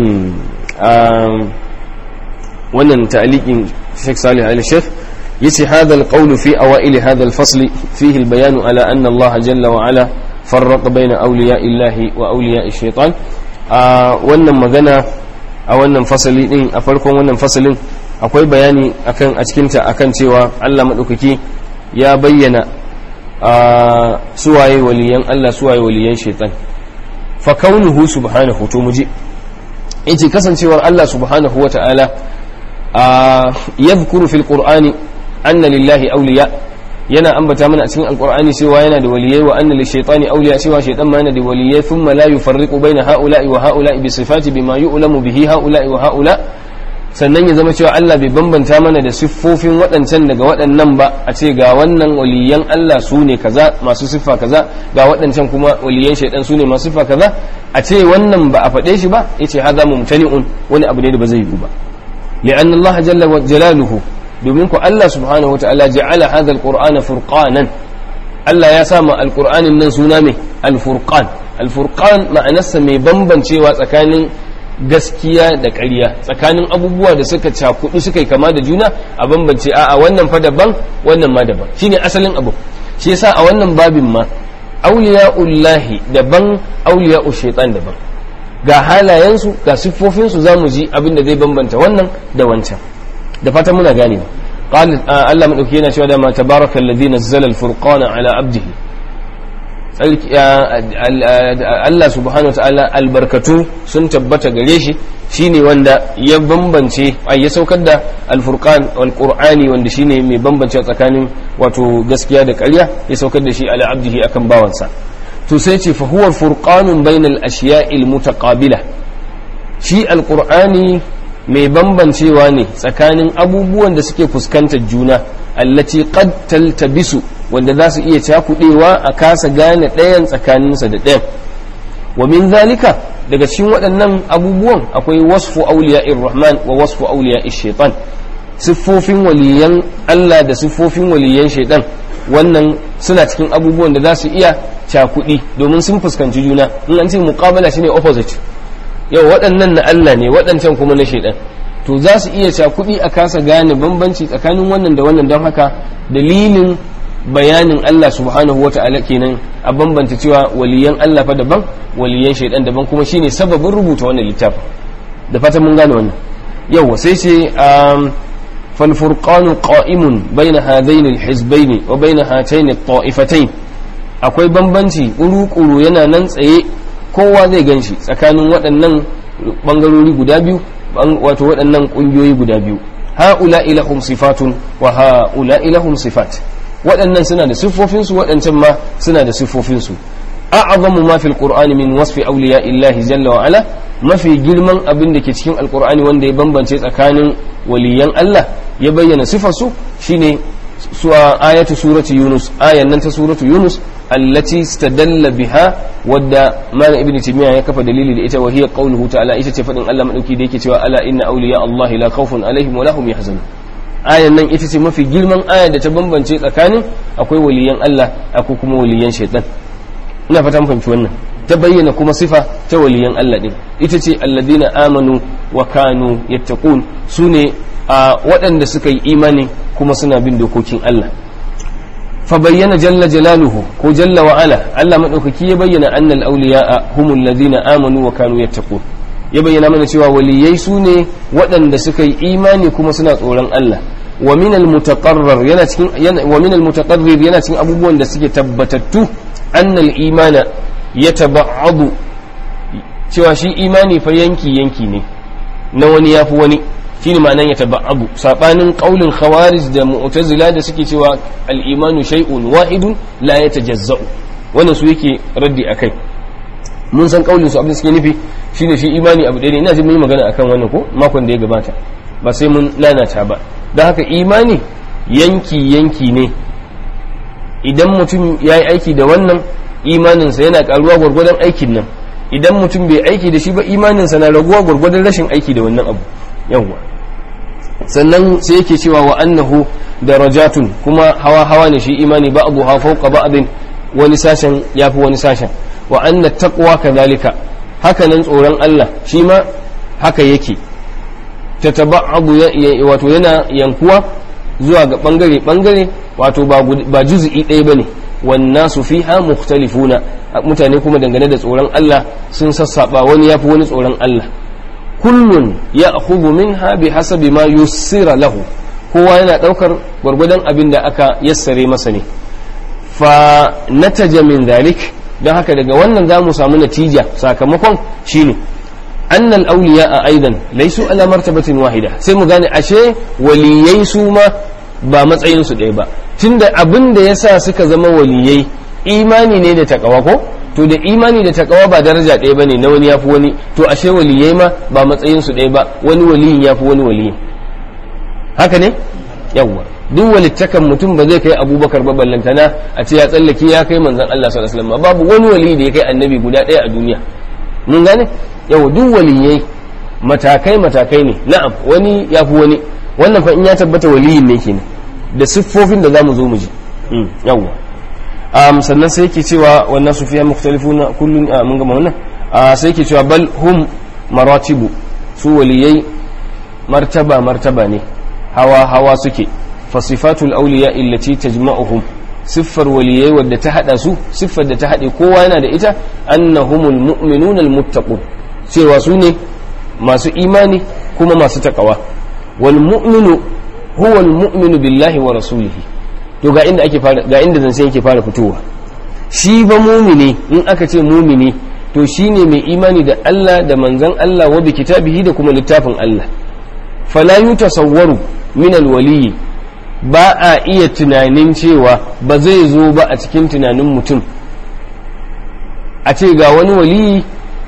wannan ta'aliqin Sheikh Salih al-Sheikh yace hadha al-qawl fi awail hadha al-fasl fihi al-bayan ala anna Allah jalla wa ala farraqa bayna awliya illahi wa awliya ash-shaytan wannan magana a wannan fasali din a farkon wannan fasalin akwai bayani akan a cikin ta akan cewa Allah madaukaki ya bayyana suwaye waliyan Allah suwaye waliyan shaytan fa kaunuhu subhanahu to muji yace kasancewar Allah subhanahu wa ta'ala yadhkuru fil qur'ani anna lillahi awliya yana ambata mana a cikin alqur'ani cewa yana da waliyai wa anna lishaytani awliya cewa shaytan ma yana da waliyai thumma la yufarriqu baina haula'i wa haula'i bi sifati bima yu'lamu bihi haula'i wa haula sannan ya zama cewa Allah bai bambanta mana da siffofin waɗancan daga waɗannan ba a ce ga wannan waliyan Allah su ne kaza masu siffa kaza ga waɗancan kuma waliyan shaidan su ne masu siffa kaza a ce wannan ba a faɗe shi ba yace hadha mumtani'un wani abu ne da ba zai yi ba li'anna Allah jalla wa jalaluhu domin ku Allah subhanahu wa ta'ala ja'ala hadha al-qur'ana furqanan Allah ya sa ma alqur'anin nan suna mai al-furqan al-furqan ma'anarsa mai bambancewa tsakanin gaskiya da ƙarya tsakanin abubuwa da suka cakudu suka yi kama da juna a bambance a wannan fa daban wannan ma daban shine asalin abu shi yasa a wannan babin ma auliya'ullahi daban auliya'u shaitan daban ga halayensu ga siffofinsu za mu ji abin da zai bambanta wannan da wancan da fatan muna gane ba قال الله من yana cewa da ma tabaraka alladhi nazzala al-furqana ala abdihi Allah subhanahu wa ta'ala albarkatu sun tabbata gare shi shine wanda ya bambance ai ya saukar da alfurqan wal qur'ani wanda shine mai bambance tsakanin wato gaskiya da ƙarya ya saukar da shi ala abdihi akan bawansa to sai ce fa huwa furqanun bainal ashiya'il mutaqabila shi alqur'ani mai bambancewa ne tsakanin abubuwan da suke fuskantar juna allati qad taltabisu wanda za su iya cakudewa a kasa gane ɗayan tsakaninsa da ɗayan wa min zalika daga cikin waɗannan abubuwan akwai wasfu auliya'ir rahman wa wasfu auliya'ish shaitan siffofin waliyan Allah da siffofin waliyan shaitan wannan suna cikin abubuwan da za su iya cakudi domin sun fuskanci juna in an ce muqabala shine opposite yau waɗannan na Allah ne waɗancan kuma na shaitan to za su iya cakudi a kasa gane bambanci tsakanin wannan da wannan don haka dalilin bayanin Allah subhanahu wa ta'ala kenan a bambanta cewa waliyan Allah fa daban waliyan shaidan daban kuma shine sababin rubuta wannan littafin da fatan mun gane wannan yawa sai ce fal furqanu qa'imun baina hadaini al wa baina hataini at akwai bambanci kuru-kuru yana nan tsaye kowa zai ganshi tsakanin waɗannan bangarori guda biyu wato waɗannan ƙungiyoyi guda biyu ha'ula ilahum sifatun wa ha'ula ilahum sifat waɗannan suna da siffofinsu waɗancan ma suna da siffofinsu a'azamu ma fil qur'ani min wasfi awliya illahi jalla wa ala mafi girman abin da ke cikin alqur'ani wanda ya bambance tsakanin waliyan Allah ya bayyana sifarsu shine suwa ayatu surati yunus ayan nan ta suratu yunus allati istadalla biha wadda malam ibnu timiya ya kafa dalili da ita wa hiya qawluhu ta'ala ita ce fadin Allah madauki da yake cewa ala inna awliya Allah la khawfun alaihim wa lahum yahzanun ayan nan ita ce mafi girman aya da ta bambance tsakanin akwai waliyan Allah akwai kuma waliyan shaitan ina fata mun fahimci wannan ta bayyana kuma sifa ta waliyan Allah din ita ce alladina amanu wa kanu yattaqun sune a waɗanda suka yi imani kuma suna bin dokokin Allah fa bayyana jalla jalaluhu ko jalla wa ala Allah madaukaki ya bayyana annal awliya humul ladina amanu wa kanu yattaqun ya bayyana mana cewa waliyai su ne waɗanda suka yi imani kuma suna tsoron Allah wa min al-mutaqarrar yana cikin wa min al-mutaqarrir yana cikin abubuwan da suke tabbatattu anna al-imana yataba'adu cewa shi imani fa yanki yanki ne na wani yafi wani shine ma'anan yataba'adu sabanin qaulin khawarij da mu'tazila da suke cewa al-imanu shay'un wahidun la yatajazza'u wannan su yake raddi akai mun san kaulin su abin suke nufi shine shi imani abu ɗaya ne ina jin mun yi magana akan wannan ko makon da ya gabata ba sai mun lalata ba don haka imani yanki yanki ne idan mutum ya yi aiki da wannan imaninsa yana karuwa gwargwadon aikin nan idan mutum bai aiki da shi ba imaninsa na raguwa gwargwadon rashin aiki da wannan abu yawwa sannan sai yake cewa wa annahu darajatun kuma hawa hawa ne shi imani ba abu ha fauka ba'din wani sashen yafi wani sashen wa anna taqwa kadhalika haka nan tsoron Allah shi ma haka yake tataba'abu wato yana yankuwa zuwa ga bangare bangare wato ba juz'i ɗaya bane wannan su fiha mukhtalifuna mutane kuma dangane da tsoron Allah sun sassaba wani yafi wani tsoron Allah kullun ya'khudhu minha bihasabi ma yussira lahu kowa yana daukar gwargwadon abin da aka yassare masa ne fa nataja min dhalik don haka daga wannan za mu samu natija sakamakon shine annal awliya a aidan laisu ala martabatin wahida sai mu gane ashe waliyai su ma ba matsayin su ɗaya ba tunda abin da yasa suka zama waliyai imani ne da takawa ko to da imani da takawa ba daraja ɗaya bane na wani yafi wani to ashe waliyai ma ba matsayin su ɗaya ba wani waliyin yafi wani waliyin haka ne yawwa duk walittakan mutum ba zai kai abubakar ba ballantana a ce ya tsallake ya kai manzon Allah sallallahu alaihi wasallam babu wani wali da ya kai annabi guda ɗaya a duniya mun gane yau duk waliyai matakai matakai ne na'am wani ya fi wani wannan fa in ya tabbata waliyin ne kenan da siffofin da zamu zo mu ji yawwa um, sannan sai yake cewa wannan su fiya mukhtalifuna kullun mun gama wannan sai yake cewa bal hum maratibu su waliyai martaba martaba ne hawa hawa suke fasifatul auliya illati tajma'uhum siffar waliyai wadda ta hada su siffar da ta hade kowa yana da ita annahumul mu'minuna almuttaqun cewa su ne masu imani kuma masu takawa wal mu'minu huwa al mu'minu billahi wa rasulihi to ga inda ake fara ga inda zance yake fara fitowa shi ba mumini in aka ce mumini to shine mai imani da Allah da manzon Allah wa bi kitabihi da kuma littafin Allah fala yutasawwaru min alwaliyi ba a iya tunanin cewa ba zai zo ba a cikin tunanin mutum a ce ga wani waliyi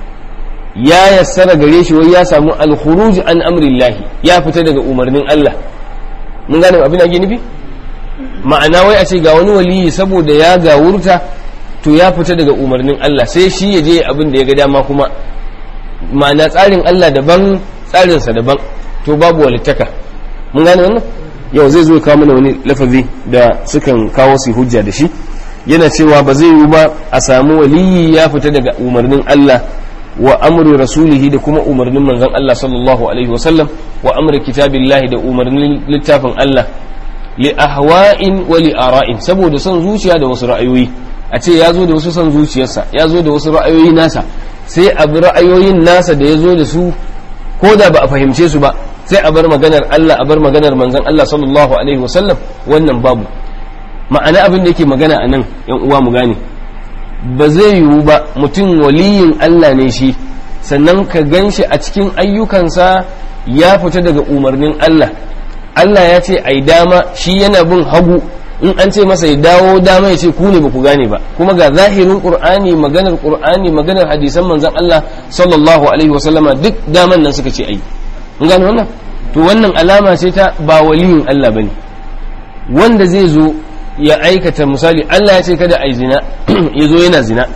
ya yassara gare shi wai ya samu alkhuruj an amrillahi ya fita daga umarnin Allah mun gane abin da nufi ma'ana wai a ce ga wani waliyi saboda ya gawurta to ya fita daga umarnin Allah sai shi ya je abin da ya ga dama kuma ma'ana tsarin Allah daban tsarinsa daban to babu walittaka mun gane wannan yau zai zo kawo mana wani lafazi da sukan kawo su hujja da shi yana cewa ba zai yi ba a samu waliyi ya fita daga umarnin Allah wa amri rasulihi da kuma umarnin manzon Allah sallallahu alaihi wa sallam wa amri kitabillahi da umarnin littafin Allah li ahwa'in wa li ara'in saboda son zuciya da wasu ra'ayoyi a ce ya zo da wasu son zuciyarsa ya zo da wasu ra'ayoyi nasa sai a bi ra'ayoyin nasa da ya zo da su ko da ba a fahimce su ba sai a bar maganar Allah a bar maganar manzon Allah sallallahu alaihi wasallam wannan babu ma'ana abin da yake magana a nan yan uwa mu gane ba zai yiwu ba mutum waliyin Allah ne shi sannan ka gan shi a cikin ayyukansa ya fita daga umarnin Allah Allah ya ce ai dama shi yana bin hagu in an ce masa ya dawo dama ya ce ku ne ba ku gane ba kuma ga zahirin qur'ani maganar qur'ani maganar hadisan manzon Allah sallallahu alaihi wasallama duk daman nan suka ce ai in gane wannan to wannan alama ce ta ba waliyin Allah bane wanda zai zo ya aikata misali Allah ya ce kada ai zina ya zo yana zina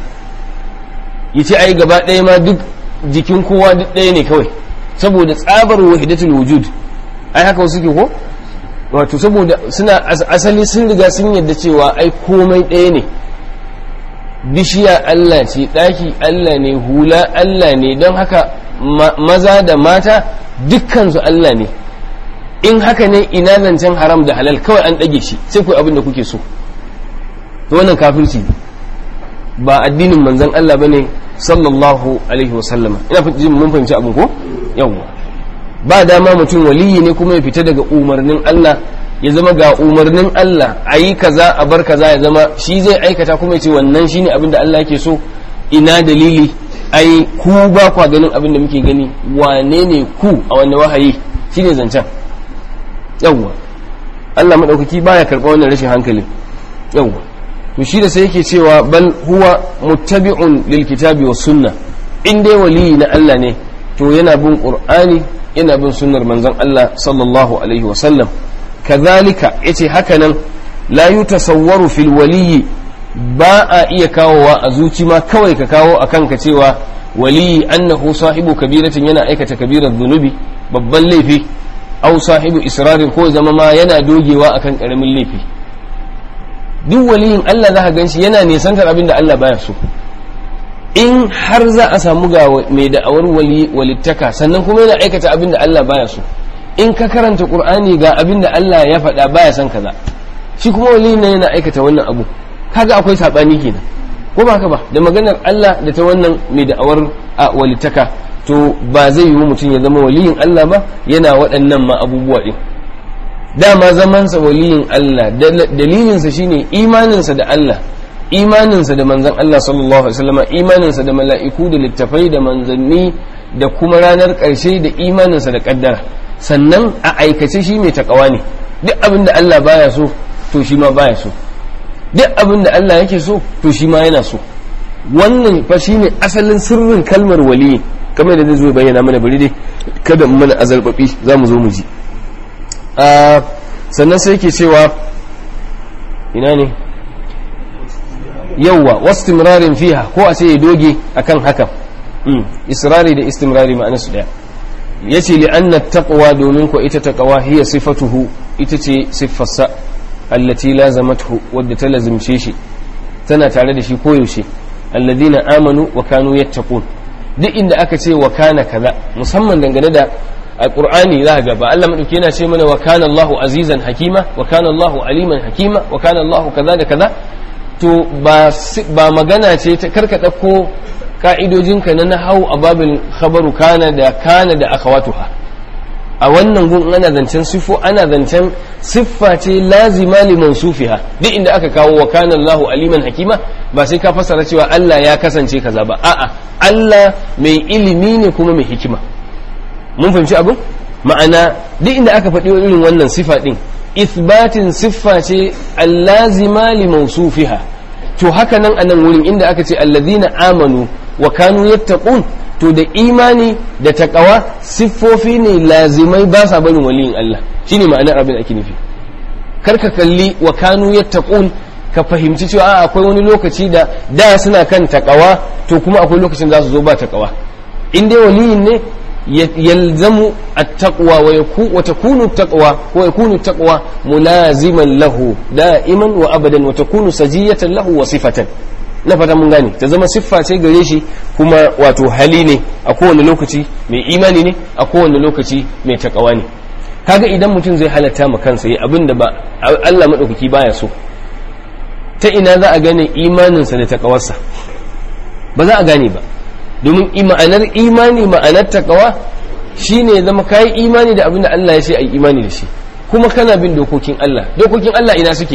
ya ce ai gaba ɗaya ma duk jikin kowa duk ɗaya ne kawai saboda tsabar wahidatul wujud ai haka wasu ke ko wato saboda suna asali sun riga sun yadda cewa ai komai ɗaya ne bishiya Allah ce ɗaki Allah ne hula Allah ne don haka maza da mata dukkansu Allah ne in haka ne ina zancen haram da halal kawai an ɗage shi sai ku abin da kuke so to wannan kafirci ba addinin manzon Allah bane sallallahu alaihi wasallama ina jin mun fahimci abin ko yawwa ba dama mutum waliyi ne kuma ya fita daga umarnin Allah ya zama ga umarnin Allah a yi kaza a bar kaza ya zama shi zai aikata kuma ya ce wannan shine abin da Allah yake so ina dalili ai ku ba kwa ganin abin da muke gani wane ne ku a wanne wahayi shine zancen yawwa Allah madaukaki baya karɓa wannan rashin hankalin yawwa to shi da sai yake cewa bal huwa muttabi'un lil kitabi was sunna in dai waliyi na Allah ne to yana bin qur'ani yana bin sunnar manzon Allah sallallahu alaihi wa sallam kazalika yace haka nan la yutasawwaru fil waliyi ba a iya kawowa a zuci ma kawai ka kawo a kanka cewa waliyi annahu sahibu kabiratin yana aikata kabirar zunubi babban laifi au sahibu israrin ko zama ma yana dogewa akan karamin laifi duk waliyin Allah za ka gan shi yana nisantar abin da Allah baya so in har za a samu ga mai da'awar walittaka sannan kuma yana aikata abin da Allah baya so in ka karanta qur'ani ga abin da Allah ya faɗa baya son kaza shi kuma waliyin nan yana aikata wannan abu kaga akwai sabani kenan ko ba haka ba da maganar Allah da ta wannan mai da'awar a walittaka to ba zai yiwu mutum ya zama waliyin Allah ba yana waɗannan ma abubuwa din dama zamansa waliyin Allah dalilinsa shine imaninsa da Allah imaninsa da manzan Allah sallallahu alaihi wasallam imaninsa da mala'iku da littafai da manzanni da kuma ranar ƙarshe da imaninsa da ƙaddara sannan a aikace shi mai takawa ne duk abin da Allah baya so to shi ma baya so duk abin da Allah yake so to shi ma yana so wannan fa shine asalin sirrin kalmar waliyi kamar da zai zo bayyana mana bari dai kada mu mana azalbabi za mu zo mu ji sannan sai yake cewa ina ne yawwa wastimrarin fiha ko a ce ya doge akan hakan israri da istimrari ma'ana su daya yace li anna taqwa domin ko ita taqwa hiya sifatuhu ita ce siffarsa allati lazamathu wadda ta lazimce shi tana tare da shi koyaushe alladhina amanu wa kanu yattaqun duk inda aka ce wa kana kaza musamman dangane da alqur'ani za ga ba Allah madauki yana ce mana wa kana Allahu azizan hakima wa kana Allahu aliman hakima wa kana Allahu kaza da kaza to ba ba magana ce ta karka dauko ka'idojinka na nahau a babin khabaru kana da kana da akhawatuha a wannan gun ana zancen sifo ana zancen siffa ce lazima li mansufiha duk inda aka kawo wa kana Allahu aliman hakima ba sai ka fassara cewa Allah ya kasance kaza ba a'a Allah mai ilimi ne kuma mai hikima mun fahimci abin ma'ana duk inda aka faɗi irin wannan sifa din isbatin siffa ce allazima li mansufiha to haka nan a nan wurin inda aka ce allazina amanu wa kanu yattaqun to da imani da takawa siffofi ne lazimai ba sa barin waliyin Allah shine ma'anar abin ake nufi karka kalli wa kanu yattaqun ka fahimci cewa a akwai wani lokaci da da suna kan takawa to kuma akwai lokacin za su zo ba takawa in dai waliyin ne yalzamu at-taqwa wa yaku wa takunu at-taqwa wa yakunu at-taqwa mulaziman lahu da'iman wa abadan wa takunu sajiyatan lahu wa sifatan na fata mun gane ta zama siffa ce gare shi kuma wato hali ne a kowane lokaci mai imani ne a kowane lokaci mai takawa ne kaga idan mutum zai halatta ma kansa yi abin da ba Allah madaukaki baya so ta ina za a gane imaninsa da takawarsa ba za a gane ba domin ma'anar imani ma'anar takawa shine ya zama kayi imani da abin da Allah ya ce a yi imani da shi kuma kana bin dokokin Allah dokokin Allah ina suke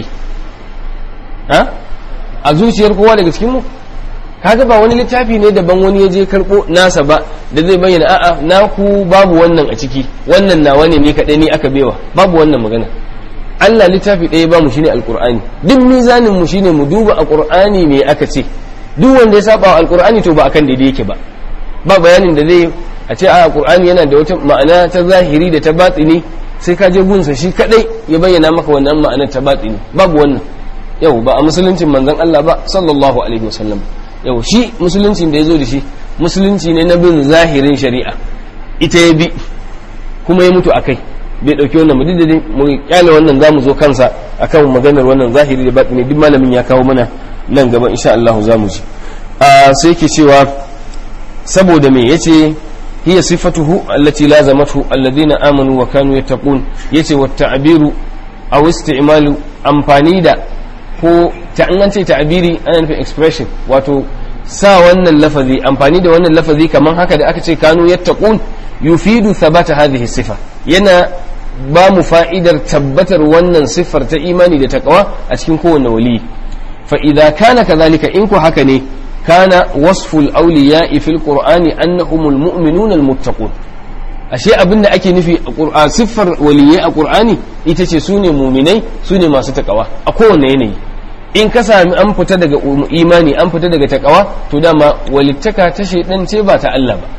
ha a zuciyar kowa daga cikin mu kaga ba wani littafi ne daban wani ya je karbo nasa ba da zai bayyana a'a naku babu wannan a ciki wannan nawa ne ni kadai ni aka bewa babu wannan magana Allah littafi ɗaya ba mu shine alqur'ani duk mizanin mu shine mu duba alqur'ani me aka ce duk wanda ya saba wa alqur'ani to ba akan daidai yake ba ba bayanin da zai a ce a alqur'ani yana da wata ma'ana ta zahiri da ta batini sai ka je gunsa shi kadai ya bayyana maka wannan ma'anar ta batini babu wannan yau ba a musuluncin manzon Allah ba sallallahu alaihi wasallam yau shi musuluncin da ya zo da shi musulunci ne na bin zahirin shari'a ita ya bi kuma ya mutu a kai bai ɗauki wannan mu duk mu kyale wannan za mu zo kansa akan maganar wannan zahiri da batini duk malamin ya kawo mana nan gaba insha Allah za mu ji sai yake cewa saboda me yace hiya sifatuhu allati lazamatu alladhina amanu wa kanu yattaqun yace wa ta'biru aw isti'malu amfani da ko ta an ce ta'biri ana nufin expression wato sa wannan lafazi amfani da wannan lafazi kamar haka da aka ce kanu yattaqun yufidu thabata hadhihi sifa yana ba mu fa'idar tabbatar wannan siffar ta imani da taqwa a cikin kowanne wali fa idza kana kadhalika in ku haka ne kana wasful awliya'i fil qur'ani annahumul mu'minuna almuttaqun ashe abinda ake nufi a siffar waliyai a qur'ani ita ce sune muminai sune masu takawa a kowane yanayi in ka sami an fita daga imani an fita daga takawa to dama walittaka ta shaidan ce ba ta Allah ba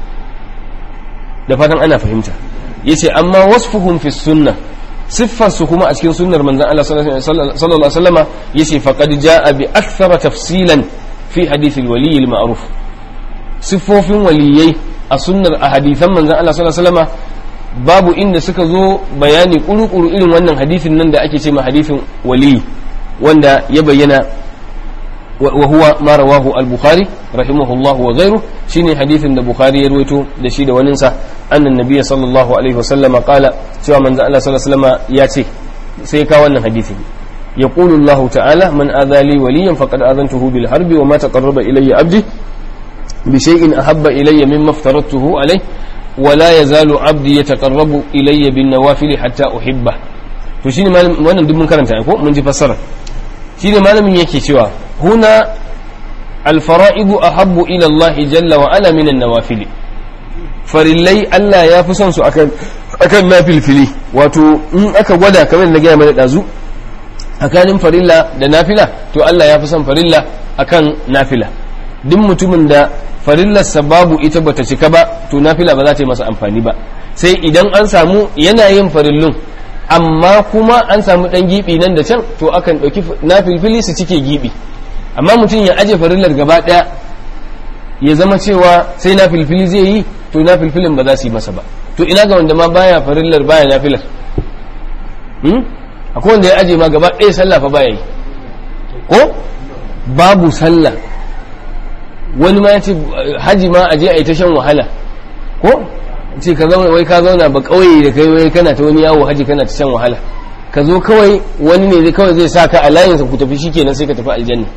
da fatan ana fahimta yace amma wasfuhum fi sunna siffar su kuma a cikin sunnar manzon Allah sallallahu alaihi wasallama yace faqad jaa bi akthara tafsilan fi hadith al-wali al-ma'ruf siffofin waliyai a sunnar a hadithan manzon Allah sallallahu alaihi wasallama babu inda suka zo bayani kuru-kuru irin wannan hadithin nan da ake ce ma hadithin wali wanda ya bayyana wa huwa ma rawahu al-bukhari rahimahullah wa ghayru shine hadithin da bukhari ya rawaito da shi da wanin sa annan nabiyyi sallallahu alaihi wasallam qala cewa manzo Allah sallallahu alaihi wasallam ya ce sai ka wannan hadithin يقول الله تعالى من آذى لي وليا فقد آذنته بالحرب وما تقرب إلي عبدي بشيء أحب إلي مما افترضته عليه ولا يزال عبدي يتقرب إلي بالنوافل حتى أحبه to shine wannan duk mun karanta ko mun ji fassara shine malamin yake cewa huna alfara'idu ahabbu ila Allah jalla wa ala min an-nawafil farillai Allah ya fi son su akan akan nafilfili wato in aka gwada kamar na gaya mana dazu tsakanin farilla da nafila to Allah ya fi son farilla akan nafila duk mutumin da farillarsa babu ita bata cika ba to nafila ba za ta yi masa amfani ba sai idan an samu yana yin farillun amma kuma an samu dan gibi nan da can to akan dauki nafilfili su cike gibi amma mutum ya aje farillar gaba daya ya zama cewa sai nafilfili zai yi to nafilfilin ba za su yi masa ba to ina ga wanda ma baya farillar baya nafilar hmm? akwai wanda ya aje ma gaba ɗaya sallah fa baya yi ko babu sallah wani ma ya ce haji ma aje a yi ta shan wahala ko ce ka zama wai ka zauna ba kauye da kai wai kana ta wani yawo haji kana ta shan wahala ka zo kawai wani ne kawai zai sa ka a layinsa ku tafi shikenan sai ka tafi aljanna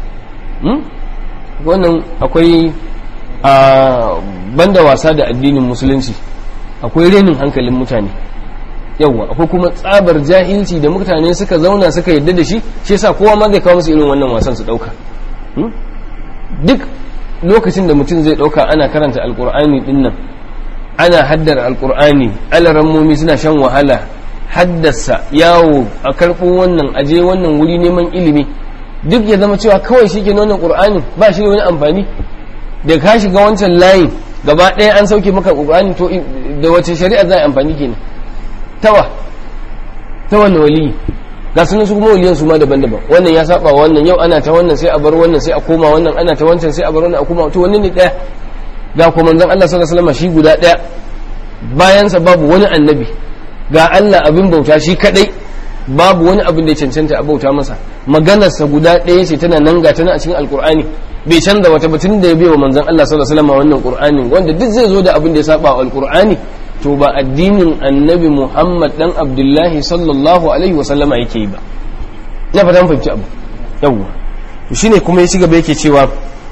wannan akwai a banda wasa da addinin musulunci akwai renin hankalin mutane yawwa akwai kuma tsabar jahilci da mutane suka zauna suka yadda da shi shi yasa kowa ma zai kawo musu irin wannan wasan su dauka duk lokacin da mutum zai dauka ana karanta alkur'ani dinnan ana haddar alkur'ani alarammomi suna shan wahala haddasa yawo a karɓo wannan aje wannan wuri neman ilimi duk ya zama cewa kawai shi ke wannan ƙur'anin ba shi da wani amfani da ka shiga wancan layin gaba ɗaya an sauke maka ƙur'ani to da wace shari'a za a amfani kenan tawa ta wannan waliyi ga sunan su kuma waliyan su ma daban-daban wannan ya saba wannan yau ana ta wannan sai a bar wannan sai a koma wannan ana ta wancan sai a bar wannan a koma to wannan ne ɗaya ga kuma manzon Allah sallallahu alaihi wasallam shi guda ɗaya bayansa babu wani annabi ga Allah abin bauta shi kadai babu wani abin da ya cancanta a bauta masa maganarsa guda ɗaya ce tana nan ga tana a cikin alkur'ani bai canza wata batun da ya bai wa manzon Allah sallallahu alaihi wasallam wannan qur'anin wanda duk zai zo da abin da ya saba wa alkur'ani to ba addinin annabi Muhammad dan Abdullahi sallallahu alaihi wasallama yake yi ba na fata fahimci abu yawwa to shine kuma ya ci gaba yake cewa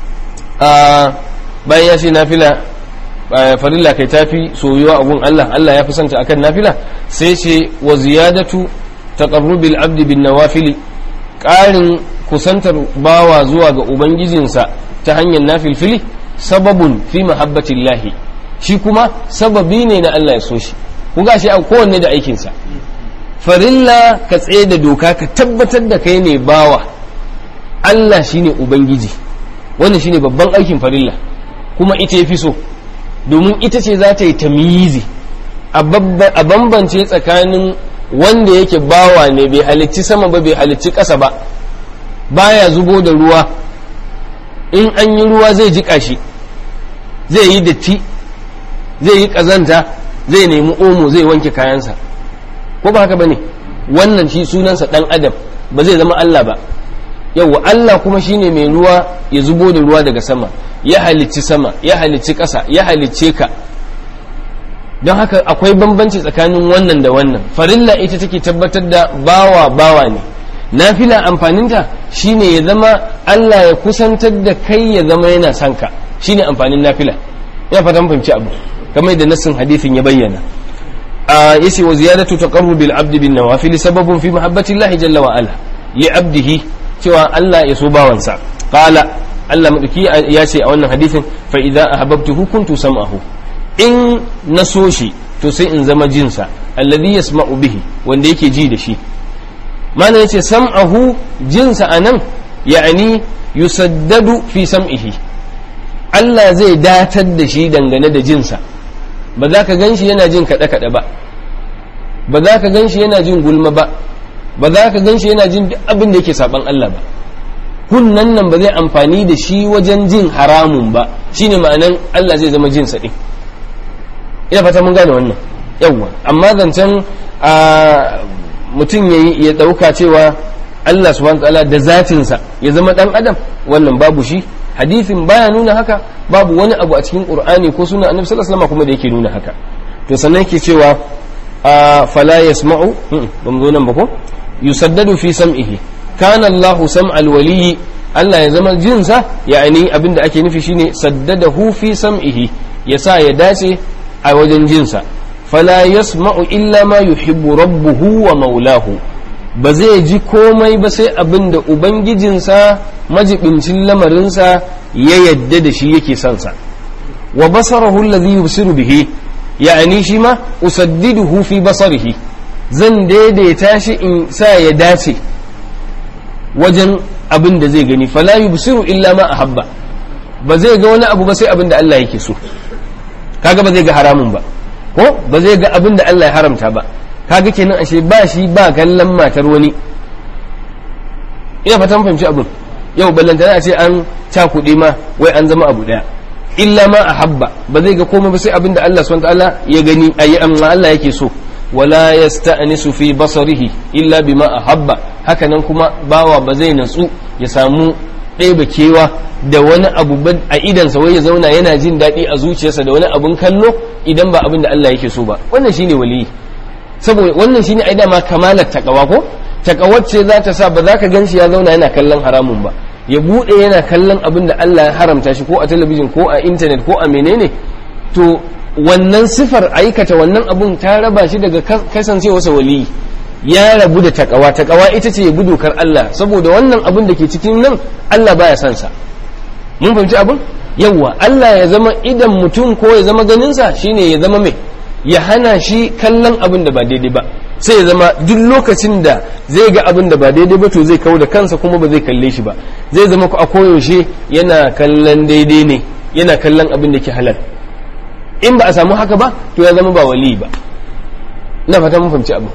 a bayan ya ce nafila farilla kai tafi soyuwa a gun Allah Allah ya fi santa akan nafila sai ce wa ziyadatu taqarrubil abdi bin nawafili ƙarin kusantar bawa zuwa ga ubangijinsa ta hanyar nafilfili sababun fi mahabbatillahi shi kuma sababi ne na Allah ya so shi ku gashi a kowanne da aikinsa farilla ka tsaye da doka ka tabbatar da kai ne bawa Allah shine ubangiji wannan shine babban aikin farilla kuma ita ya fi so domin ita ce za ta yi tamyizi a bambance tsakanin wanda yake bawa ne bai halicci sama ba bai halicci ƙasa ba baya zubo da ruwa in an yi ruwa zai jiƙa shi zai yi datti zai yi ƙazanta zai nemi omo zai wanke kayansa ko ba haka ba ne wannan shi sunansa ɗan adam ba zai zama Allah ba yauwa Allah kuma shine mai ruwa ya zubo da ruwa daga sama ya halicci sama ya halicci ƙasa ya halicce ka don haka akwai bambanci tsakanin wannan da wannan farilla ita take tabbatar da bawa bawa ne nafila amfaninta shine ya zama Allah ya kusantar da kai ya zama yana son ka shine amfanin nafila ina fatan fahimci abu kamar da nassin hadisin ya bayyana a yace wa ziyadatu taqarrubil abdi bin nawafil sababun fi mahabbati Allah jalla wa ala li abdihi cewa Allah ya so bawansa qala Allah madauki ya ce a wannan hadisin fa idza ahbabtuhu kuntu sam'ahu in na so shi to sai in zama jinsa alladhi yasma'u bihi wanda yake ji da shi mana yace sam'ahu jinsa anan ya'ani yusaddadu fi sam'ihi Allah zai datar da shi dangane da jinsa ba za ka gan shi yana jin kaɗe-kaɗe ba ba za ka gan shi yana jin gulma ba ba za ka gan shi yana jin duk abin da yake saban Allah ba kunnan nan ba zai amfani da shi wajen jin haramun ba shine ma'anan Allah zai zama jinsa ɗin ina fata mun gane wannan yawwa amma zancen mutum ya ɗauka cewa Allah subhanahu ta'ala da zatinsa ya zama ɗan adam wannan babu shi hadithin baya nuna haka babu wani abu a cikin qur'ani ko suna annabi sallallahu alaihi wasallam kuma da yake nuna haka to sannan yake cewa fala yasma'u ban zo nan ba ko yusaddadu fi sam'ihi kana Allah sam'al waliyyi Allah ya zama jinsa ya'ani abinda ake nufi shine saddadahu fi sam'ihi yasa ya dace a wajen jinsa fala yasma'u illa ma yuhibbu rabbuhu wa maulahu ba zai ji komai ba sai abin da ubangijinsa majibincin lamarinsa ya yadda da shi yake son sa wa basarahu alladhi yubsiru bihi ya'ani shi ma usaddiduhu fi basarihi zan daidaita shi in sa ya dace wajen abin da zai gani fala yubsiru illa ma ahabba ba zai ga wani abu ba sai abin da Allah yake so kaga ba zai ga haramun ba ko ba zai ga abin da Allah ya haramta ba kaga kenan ashe ba shi ba kallon matar wani ina fatan fahimci abin yau ballantana a ce an cakuɗe ma wai an zama abu ɗaya illa ma a habba ba zai ga komai ba sai abin da Allah subhanahu ta'ala ya gani ayi amma Allah yake so wala yasta'nisu fi basarihi illa bima ahabba haka nan kuma bawa ba zai natsu ya samu ɗeba kewa da wani abu a idansa wai ya zauna yana jin daɗi a zuciyarsa da wani abun kallo idan ba abin da Allah yake so ba wannan shine waliyi saboda wannan shine ai dama kamalar takawa ko takawar ce za ta sa ba za ka gan shi ya zauna yana kallon haramun ba ya bude yana kallon abin da Allah ya haramta shi ko a talabijin ko a intanet ko a menene to wannan sifar aikata wannan abun ta raba shi daga kasancewarsa waliyi ya rabu da takawa takawa ita ce ya bi dokar Allah saboda wannan abin da ke cikin nan Allah baya son sa mun fahimci abin yawwa Allah ya zama idan mutum ko ya zama ganinsa shine ya zama mai ya hana shi kallon abin da ba daidai ba sai ya zama duk lokacin da zai ga abin da ba daidai ba to zai kawo da kansa kuma ba zai kalle shi ba zai zama a koyaushe yana kallon daidai ne yana kallon abin da ke halal in ba a samu haka ba to ya zama ba wali ba ina fata mun fahimci abin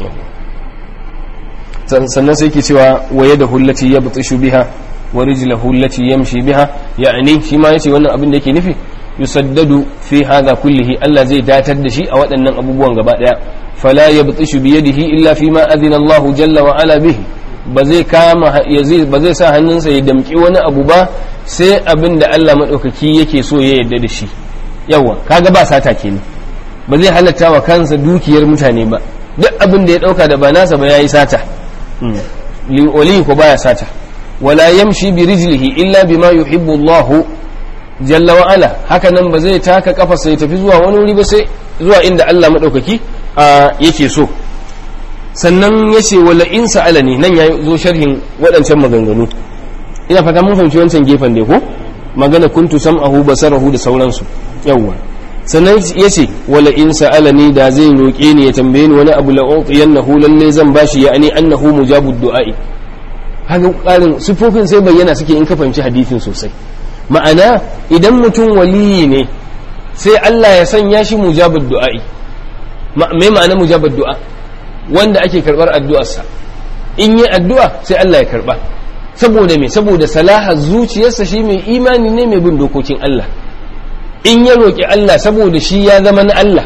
sannan sai ke cewa waye da hullati ya butsishu biha wa rijlahu allati yamshi biha ya'ni shi ma yace wannan abin da yake nufi yusaddadu fi hadha kullihi Allah zai datar da shi a waɗannan abubuwan gaba daya fala yabtishu bi yadihi illa fi ma adina Allah jalla wa ala bihi ba zai kama ba zai sa hannunsa ya damki wani abu ba sai abin da Allah madaukaki yake so ya yarda da shi yawa kaga ba sata kenan ba zai halatta wa kansa dukiyar mutane ba duk abin da ya dauka da ba nasa ba yayi sata wali ko baya sata wala yamshi bi rijlihi illa bima yuhibbu Allah jalla wa ala haka nan ba zai taka kafarsa ya tafi zuwa wani wuri ba sai zuwa inda Allah madaukaki yake so sannan ya ce wala in sa'alani nan ya zo sharhin waɗancan maganganu ina fata mun fahimci wancan gefen da ko magana kuntu sam'ahu basarahu da sauransu yawwa sannan ya ce wala in sa'alani da zai roƙe ni ya tambaye ni wani abu la'utiyannahu lalle zan bashi ya'ani annahu mujabud du'a'i haka ƙarin sifofin sai bayyana suke in ka fahimci hadisin sosai ma'ana idan mutum waliyi ne sai Allah ya sanya shi mujabud du'a'i me ma'ana mujabud du'a wanda ake karbar addu'arsa in yi addu'a sai Allah ya karba saboda me saboda salaha zuciyarsa shi mai imani ne mai bin dokokin Allah in ya roƙi Allah saboda shi ya zama na Allah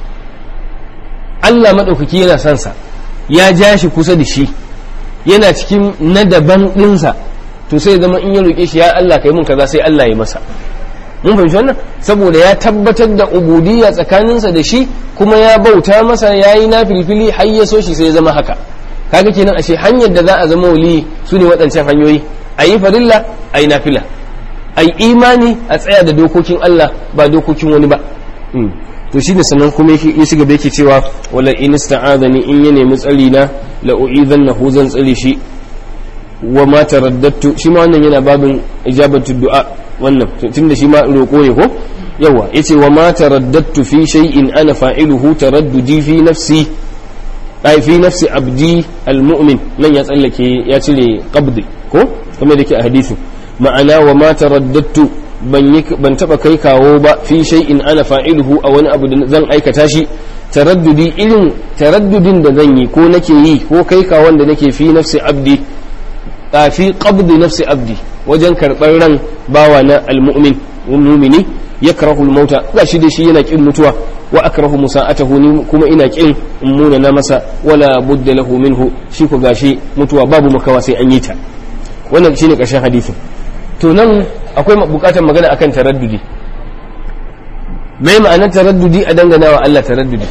Allah maɗaukaki yana son sa ya ja shi kusa da shi yana cikin na daban ɗinsa to sai zama in ya roƙe shi ya Allah kai mun kaza sai Allah ya masa mun fahimci wannan saboda ya tabbatar da ubudiyya tsakaninsa da shi kuma ya bauta masa ya yi na filfili har ya so shi sai ya zama haka kaga kenan ashe hanyar da za a zama wali su ne waɗancan hanyoyi a yi farilla a yi nafila a yi imani a tsaya da dokokin Allah ba dokokin wani ba to shi ne sannan kuma ya shiga da yake cewa wala in ista'adani in ya nemi tsari na la u'idannahu zan tsare shi wa ma taraddattu shi ma wannan yana babin ijabatu du'a wannan tunda shi ma roƙo ne ko yawa yace wa ma taraddattu fi shay'in ana fa'iluhu taraddudi fi nafsi ai fi nafsi abdi almu'min nan ya tsallake ya cire qabdi ko kamar da ke a hadisi ma'ana wa ma taraddattu ban yi ban taba kai kawo ba fi shay'in ana fa'iluhu a wani abu da zan aikata shi taraddudi irin taraddudin da zan yi ko nake yi ko kai kawon da nake fi nafsi abdi a fi qabdi nafsi abdi wajen karɓar ran bawa na almu'min mumini yakrahu al-mauta gashi da shi yana kin mutuwa wa akrahu musa'atahu ni kuma ina kin muna na masa wala budda lahu minhu shi ko gashi mutuwa babu makawa sai an yi ta wannan shine karshen hadisin to nan akwai bukatar magana akan taraddudi mai ma'anar taraddudi a dangana wa Allah taraddudi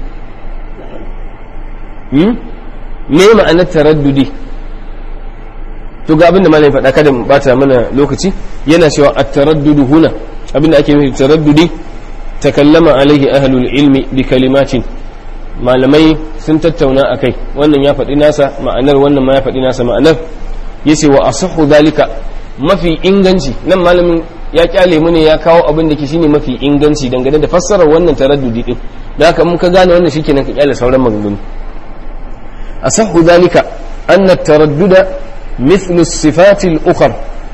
hmm me ma'anar taraddudi to ga abinda malai faɗa kada mu bata mana lokaci yana cewa at-taraddudu huna abinda ake nufi taraddudi takallama alaihi ahlul ilmi bi kalimatin malamai sun tattauna akai wannan ya faɗi nasa ma'anar wannan ma ya faɗi nasa ma'anar yace wa asahhu zalika mafi inganci nan malamin ya kyale mu ne ya kawo abin da ke shine mafi inganci dangane da fassarar wannan taraddudi din da haka mun ka gane wannan shikenan ka kyale sauran maganganu asahhu dhalika anna at-taradduda mithlu as-sifat al-ukhra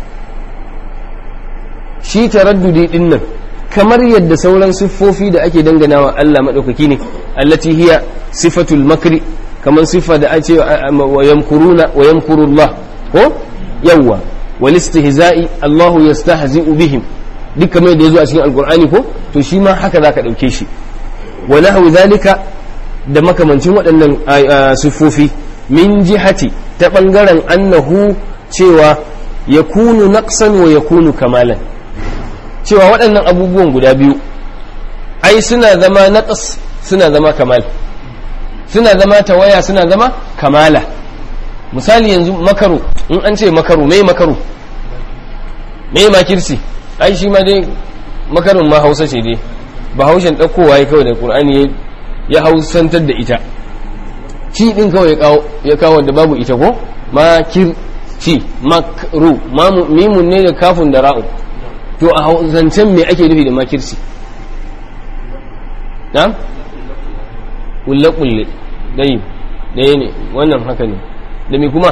shi taraddudi din nan kamar yadda sauran siffofi da ake danganawa Allah madaukaki ne allati hiya sifatul makri kamar siffa da ake wa yamkuruna wa yamkurullah ko yawwa wal istihza'i Allah yastahzi'u bihim duk kamar da yazo a cikin alqur'ani ko to shi ma haka zaka dauke shi wa nahwu zalika da makamancin waɗannan siffofi min jihati ta bangaren annahu cewa yakunu naqsan wa yakunu kamalan cewa waɗannan abubuwan guda biyu ai suna zama naqas suna zama kamal suna zama tawaya suna zama kamala misali yanzu makaru in an ce makaru mai makaru mai makirsi ai shi ma dai makarun ma hausa ce dai ba haushen ɗaukowa ya kawai da ƙur'ani ya hausantar da ita ci ɗin kawai ya kawo da babu ita ko makirci makru mimun ne da kafin da ra'u to a zancen me ake nufi da makirci na? kulle-kulle dai ɗaya ne wannan haka ne da me kuma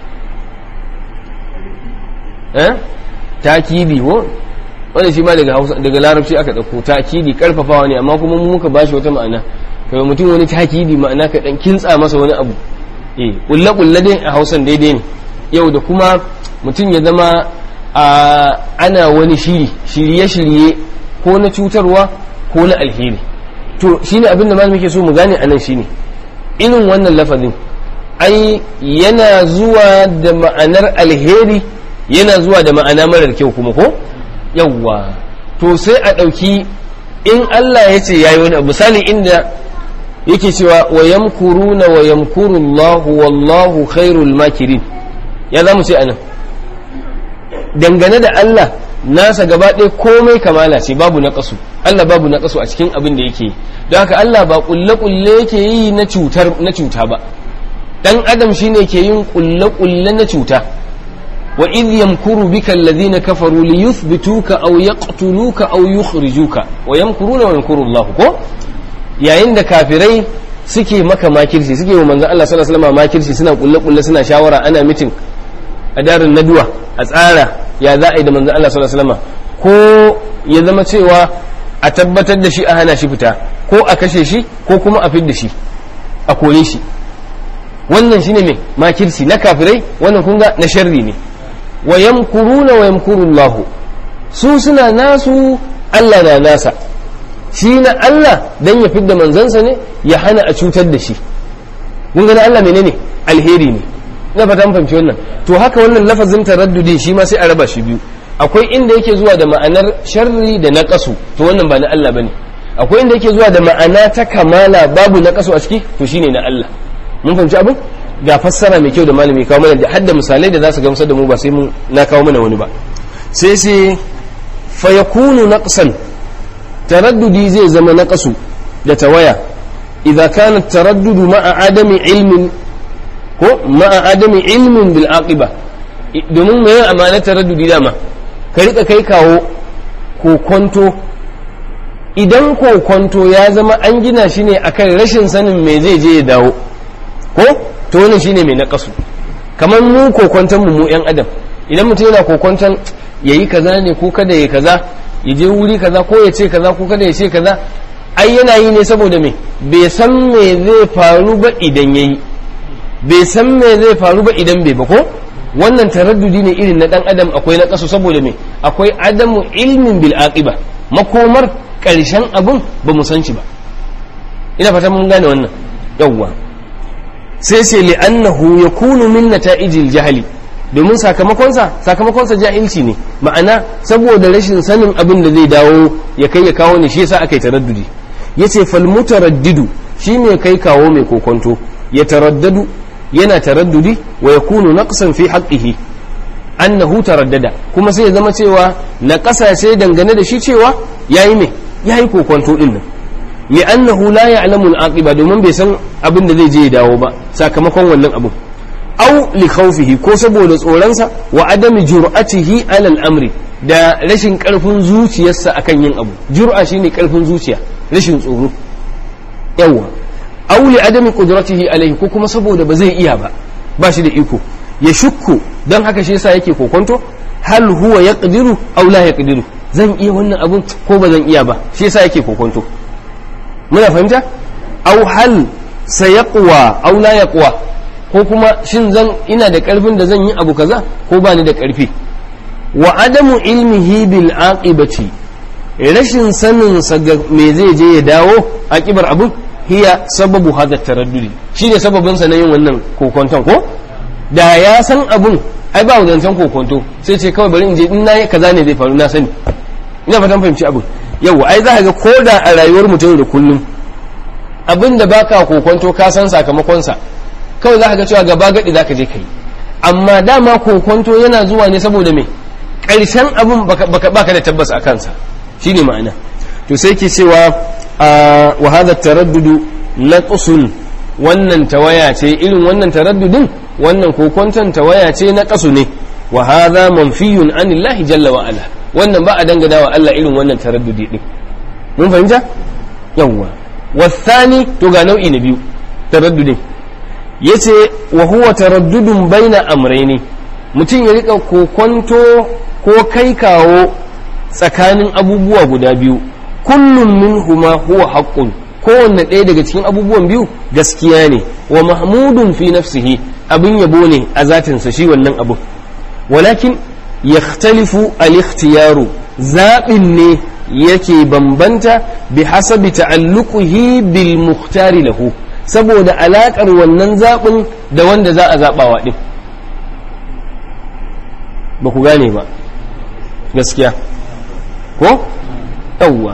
eh takidi ko wanda shi ma daga hausa daga larabci aka ɗauko takidi karfafawa ne amma kuma muka bashi wata ma'ana kai mutum wani takidi ma'ana ka dan kintsa masa wani abu eh kulle-kulle dai a hausan daidai ne yau da kuma mutum ya zama a ana wani shiri shirye-shirye ko na cutarwa ko na alheri to shine abinda ma muke so mu gane anan shine irin wannan lafazin ai yana zuwa da ma'anar alheri yana zuwa da ma'ana marar kyau kuma ko yawwa to sai a ɗauki in Allah ya ce yayi wani misali inda yake cewa wa yamkuruna wa yamkuru Allah wallahu khairul makirin ya zamu ce anan dangane da Allah nasa gaba ɗaya komai kamala ce babu na ƙasu Allah babu na ƙasu a cikin abin da yake yi don haka Allah ba ƙulle-ƙulle yake yi na cutar na cuta ba ɗan adam shine ke yin ƙulle-ƙulle na cuta wa idh yamkuru bika alladhina kafaru li yuthbituka aw yaqtuluka aw yukhrijuka wa yamkuruna wa yamkuru Allah ko yayin da kafirai suke maka makirci suke wa manzon Allah sallallahu alaihi wasallam makirci suna ƙulle-ƙulle suna shawara ana mitin a darin naduwa a tsara ya za a yi da manzan Allah sallallahu alaihi wasallam ko ya zama cewa a tabbatar da shi a hana shi fita ko a kashe shi ko kuma a fidda shi a kore shi wannan shine mai makirci na kafirai wannan kunga na sharri ne wa yamkuruna wa yamkuru Allah su suna nasu Allah na nasa shi na Allah dan ya fidda manzansa ne ya hana a cutar da shi kun ga Allah menene alheri ne na fata mun fahimci wannan to haka wannan lafazin taraddudi shi ma sai a raba shi biyu akwai inda yake zuwa da ma'anar sharri da naqasu to wannan ba na Allah bane akwai inda yake zuwa da ma'ana ta kamala babu naqasu a ciki to shine na Allah mun fahimci abin ga fassara mai kyau da malami kawo mana da hadda misalai da za su gamsar da mu ba sai mun na kawo mana wani ba sai sai fa yakunu naqsan taraddudi zai zama naqasu da tawaya idza kana taraddudu ma'a adami ilmin ko ma'a adami ilmin bil aqiba domin mai amana taraddudi dama ka rika kai kawo kokonto idan kokonto ya zama an gina shi ne akan rashin sanin me zai je ya dawo ko to wannan shine mai nakasu kamar mu kokonton mu mu yan adam idan mutum yana kokonton yayi kaza ne ko kada yayi kaza ya je wuri kaza ko ya ce kaza ko kada ya ce kaza ai yana yi ne saboda me bai san me zai faru ba idan yayi bai san me zai faru ba idan bai ba ko wannan taraddudi ne irin na dan adam akwai na kasu saboda me akwai adamu ilmin bil aqiba makomar karshen abun ba mu san shi ba ina fata mun gane wannan yawwa sai sai li annahu yakunu min nata'ijil jahli domin sakamakonsa sakamakonsa jahilci ne ma'ana saboda rashin sanin abin da zai dawo ya kai ya kawo ne shi yasa aka yi taraddudi yace fal mutaraddidu shine kai kawo mai kokonto ya taraddadu yana taraddudi wa yakunu naqsan fi haqqihi annahu taraddada kuma sai ya zama cewa na sai dangane da shi cewa yayi me yayi kokonto din nan li'annahu la ya'lamu al-aqiba domin bai san abin da zai je ya dawo ba sakamakon wannan abu aw li khawfihi ko saboda tsoronsa wa adami jur'atihi ala al-amri da rashin karfin zuciyarsa akan yin abu jur'a shine karfin zuciya rashin tsoro yawa aw li adami qudratihi alaihi ko kuma saboda ba zai iya ba ba shi da iko ya shukku don haka shi yasa yake kokonto hal huwa yaqdiru aw la yaqdiru zan iya wannan abun ko ba zan iya ba shi yasa yake kokonto muna fahimta aw hal sayaqwa aw la yaqwa ko kuma shin zan ina da karfin da zan yi abu kaza ko ba ni da karfi wa adamu ilmihi bil aqibati rashin sanin sa ga me zai je ya dawo aqibar abun hiya sababu hada taraddudi shine sababin sa na yin wannan kokonton ko da ya san abun ai ba wadancan kokonto sai ce kawai bari in je in nayi kaza ne zai faru na sani ina fatan fahimci abun yau ai za ka ga koda a rayuwar mutum da kullum abin da baka kokonto ka san sakamakon sa kawai za ka ga cewa gaba gadi za ka je kai amma dama kokonto yana zuwa ne saboda me ƙarshen abin baka da tabbas a kansa shine ma'ana to sai ke cewa wa hadha taraddudu naqsun wannan tawaya ce irin wannan taraddudin wannan kokonton tawaya ce na kasu ne wa hadha manfiyun anillahi jalla wa ala wannan ba a dangana wa Allah irin wannan taraddudi din mun fahimta yawwa wasani to ga nau'i na biyu taraddudin yace wa huwa taraddudun baina amrayni mutum ya rika kokonto ko kai kawo tsakanin abubuwa guda biyu kullum minhuma huwa haqqun kowanne ɗaya daga cikin abubuwan biyu gaskiya ne wa mahmudun fi nafsihi abin yabo ne a zatinsa shi wannan abu walakin yakhtalifu al-ikhtiyaru zaɓin ne yake bambanta bi hasabi ta'alluqihi bil muhtari lahu saboda alaƙar wannan zaɓin da wanda za a zaɓawa ɗin ba ku gane ba gaskiya ko yawwa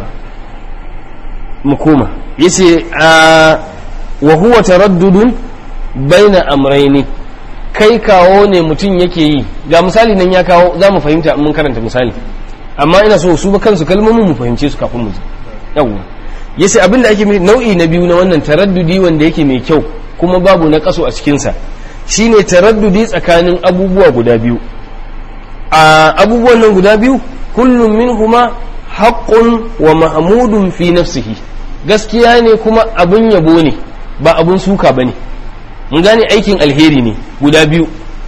mu koma yace a wa huwa taraddudun baina amraini kai kawo ne mutum yake yi ga misali nan ya kawo za mu fahimta mun karanta misali amma ina so su ba kansu kalmomin mu fahimce su kafin mu ji yawwa yace abin da ake nau'i na biyu na wannan taraddudi wanda yake mai kyau kuma babu na kaso a cikin sa shine taraddudi tsakanin abubuwa guda biyu a abubuwan nan guda biyu kullum minhuma haqqun wa mahmudun fi nafsihi gaskiya ne kuma abun yabo ne ba abun suka bane mun gane aikin alheri ne guda biyu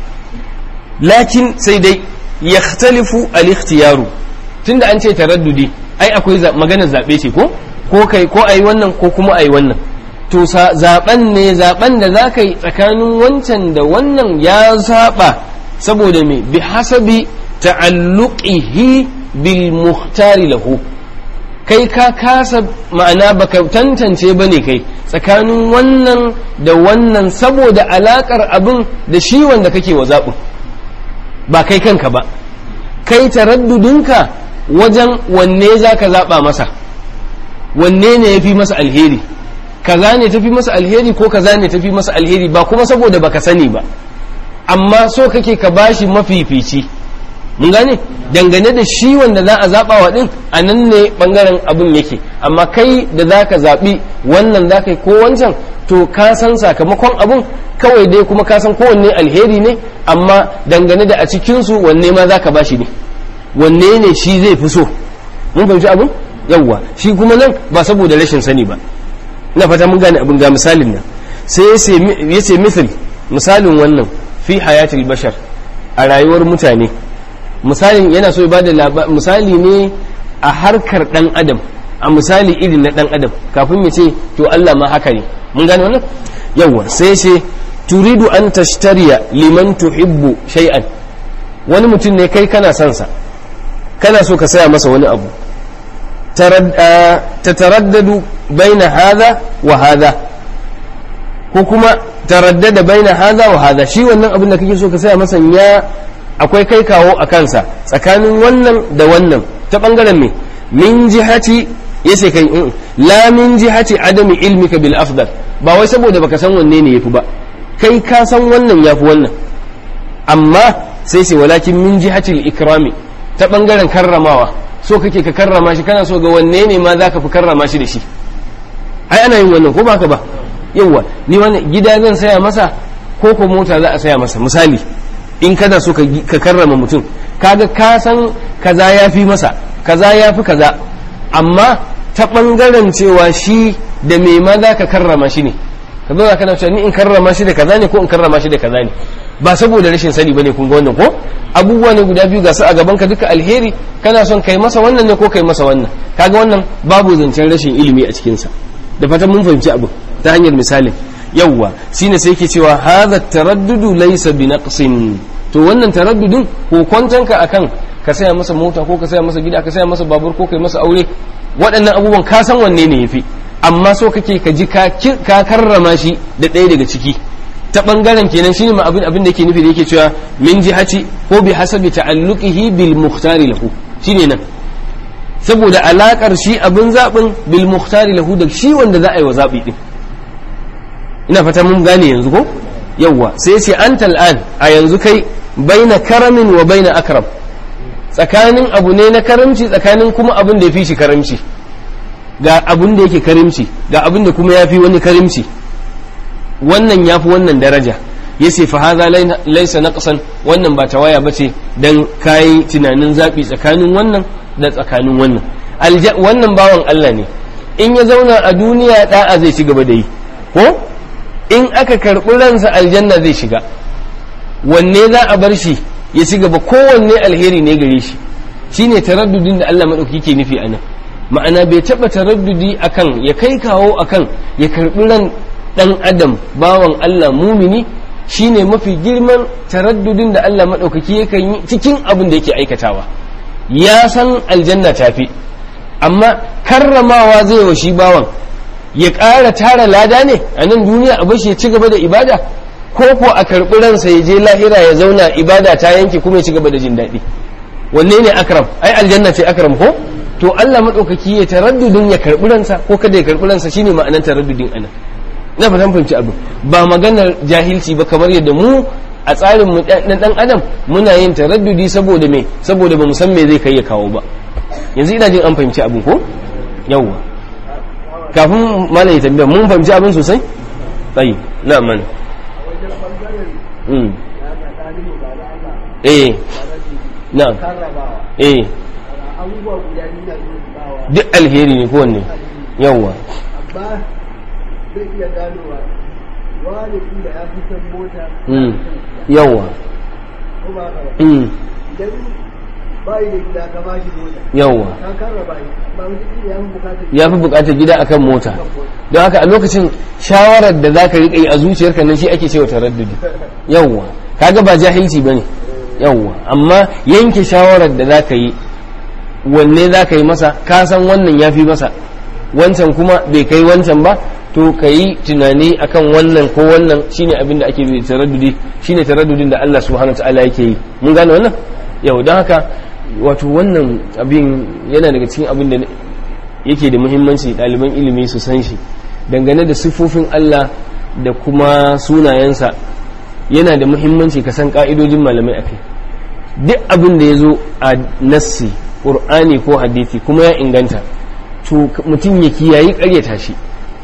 lakin sai dai yakhtalifu al-ikhtiyaru tunda an ce taraddudi ai akwai maganar zabe ce ko ko kai ko ai wannan ko kuma ai wannan to zaben ne zaben da za ka yi tsakanin wancan da wannan ya saba saboda me bi hasabi ta'alluqihi bil muhtari lahu kai ka kasa ma'ana baka tantance bane kai tsakanin wannan da wannan saboda alakar abin da shi wanda kake wa zaɓin ba kai kanka ba kai taraddudinka wajen wanne za ka zaɓa masa wanne ne ya fi masa alheri kaza ne tafi masa alheri ko kaza ne tafi masa alheri ba kuma saboda baka sani ba amma so kake ka bashi mafifici mun gane dangane da shi wanda za a zaɓa wa ɗin a nan ne ɓangaren abin yake amma kai da za ka zaɓi wannan za ka yi ko wancan to ka san sakamakon abin kawai dai kuma ka san kowanne alheri ne amma dangane da a cikinsu wanne ma za ka bashi ne wanne ne shi zai fi so mun fahimci abin yawwa shi kuma nan ba saboda rashin sani ba ina fata mun gane abin ga misalin nan sai ya ce misal misalin wannan fi hayatul bashar a rayuwar mutane misalin yana so ya bada misali ne a harkar dan adam a misali irin na dan adam kafin ya ce to Allah ma haka ne mun gane wannan yawa sai ce turidu an tashtariya liman tuhibbu shay'an wani mutum ne kai kana son sa kana so ka saya masa wani abu tataraddadu baina hadha wa hadha ko kuma taraddada baina hadha wa hadha shi wannan abin da kake so ka saya masa ya akwai kai kawo a kansa tsakanin wannan da wannan ta bangaren me min jihati yace kai la min jihati adami ilmika bil afdal ba wai saboda baka san wanne ne yafi ba kai ka san wannan yafi wannan amma sai sai walakin min jihati al ikrami ta bangaren karramawa so kake ka karrama shi kana so ga wanne ne ma zaka fi karrama shi da shi ai ana yin wannan ko ba ka ba yawa ni wannan gida zan saya masa ko ko mota za a saya masa misali in kana so ka karrama mutum kaga ka san kaza ya fi masa kaza ya fi kaza amma ta ɓangaren cewa shi da me ma za ka karrama shi ne ka zo ka cewa ni in karrama shi da kaza ne ko in karrama shi da kaza ne ba saboda rashin sani bane kun ga wannan ko abubuwa ne guda biyu ga su a gaban ka duka alheri kana son kai masa wannan ne ko kai masa wannan kaga wannan babu zancen rashin ilimi a cikin sa da fatan mun fahimci abu ta hanyar misalin yawwa shine sai yake cewa hadha taraddudu laysa binaqsin to wannan taraddudin ko kwantanka akan ka saya masa mota ko ka saya masa gida ka saya masa babur ko kai masa aure waɗannan abubuwan ka san wanne ne yafi amma so kake ka ji ka karrama shi da ɗaya daga ciki ta ɓangaren kenan shine ma abin abin da yake nufi da yake cewa min jihati ko bi hasabi ta'alluqihi bil muhtari lahu shine nan saboda alakar shi abin zaɓin bil muhtari lahu da shi wanda za a yi wa zaɓi din ina fata mun gane yanzu ko yawwa sai ce an tal'an a yanzu kai baina karamin wa baina akram tsakanin abu ne na karamci tsakanin kuma abin da ya fi shi karamci ga abin da yake karimci ga abin da kuma ya fi wani karimci wannan ya fi wannan daraja ya ce fa haza laisa naqsan wannan ba tawaya bace dan kayi tunanin zaɓi tsakanin wannan da tsakanin wannan wannan bawan Allah ne in ya zauna a duniya da'a zai ci gaba da yi ko in aka karɓi ransa aljanna zai shiga wanne za a bar shi ya ci gaba kowanne alheri ne gare shi shine taraddudin da Allah maɗauki ke nufi a nan ma'ana bai taɓa taraddudi akan ya kai kawo akan ya karɓi ran ɗan adam bawan Allah mumini shine mafi girman taraddudin da Allah maɗaukaki yakan yi cikin abin da yake aikatawa ya san aljanna tafi amma karramawa zai wa shi bawan ya ƙara tara lada ne a nan duniya a bashi ya ci gaba da ibada ko ko a karɓi ransa ya je lahira ya zauna ibada ta yanke kuma ya ci gaba da jin daɗi wanne ne akram ai aljanna ce akram ko to Allah maɗaukaki ya taraddudin ya karɓi ransa ko kada ya karɓi ransa shine ma'anar taraddudin anan na fatan fahimci abu ba maganar jahilci ba kamar yadda mu a tsarin mu dan dan adam muna yin taraddudi saboda me saboda bamu san me zai kai ya kawo ba yanzu ina jin an fahimci abin ko yawwa kafin malam ya tambaya mun fahimci abin sosai tsayi na man eh na eh duk alheri ne kowanne yawwa zai iya ganowa wani inda ya fi san mota yawwa ko ba ka ba idan bayi da gida ka bashi mota yawwa ka karraba shi ba mutum ya fi bukatar ya fi bukatar gida akan mota don haka a lokacin shawarar da za ka riƙa yi a zuciyarka nan shi ake cewa taraddudi yawwa kaga ba jahilci bane yawwa amma yanke shawarar da za ka yi wanne za ka yi masa ka san wannan ya fi masa wancan kuma bai kai wancan ba to ka yi tunani akan wannan ko wannan shine abin da ake bi taraddudi shine taraddudin da Allah subhanahu wa ta'ala yake yi mun gane wannan yau don haka wato wannan abin yana daga cikin abin da yake da muhimmanci ɗaliban ilimi su san shi dangane da siffofin Allah da kuma sunayensa yana da muhimmanci ka san ƙa'idojin malamai a kai duk abin da ya zo a nassi ƙur'ani ko hadithi kuma ya inganta to mutum ya kiyayi ƙaryata shi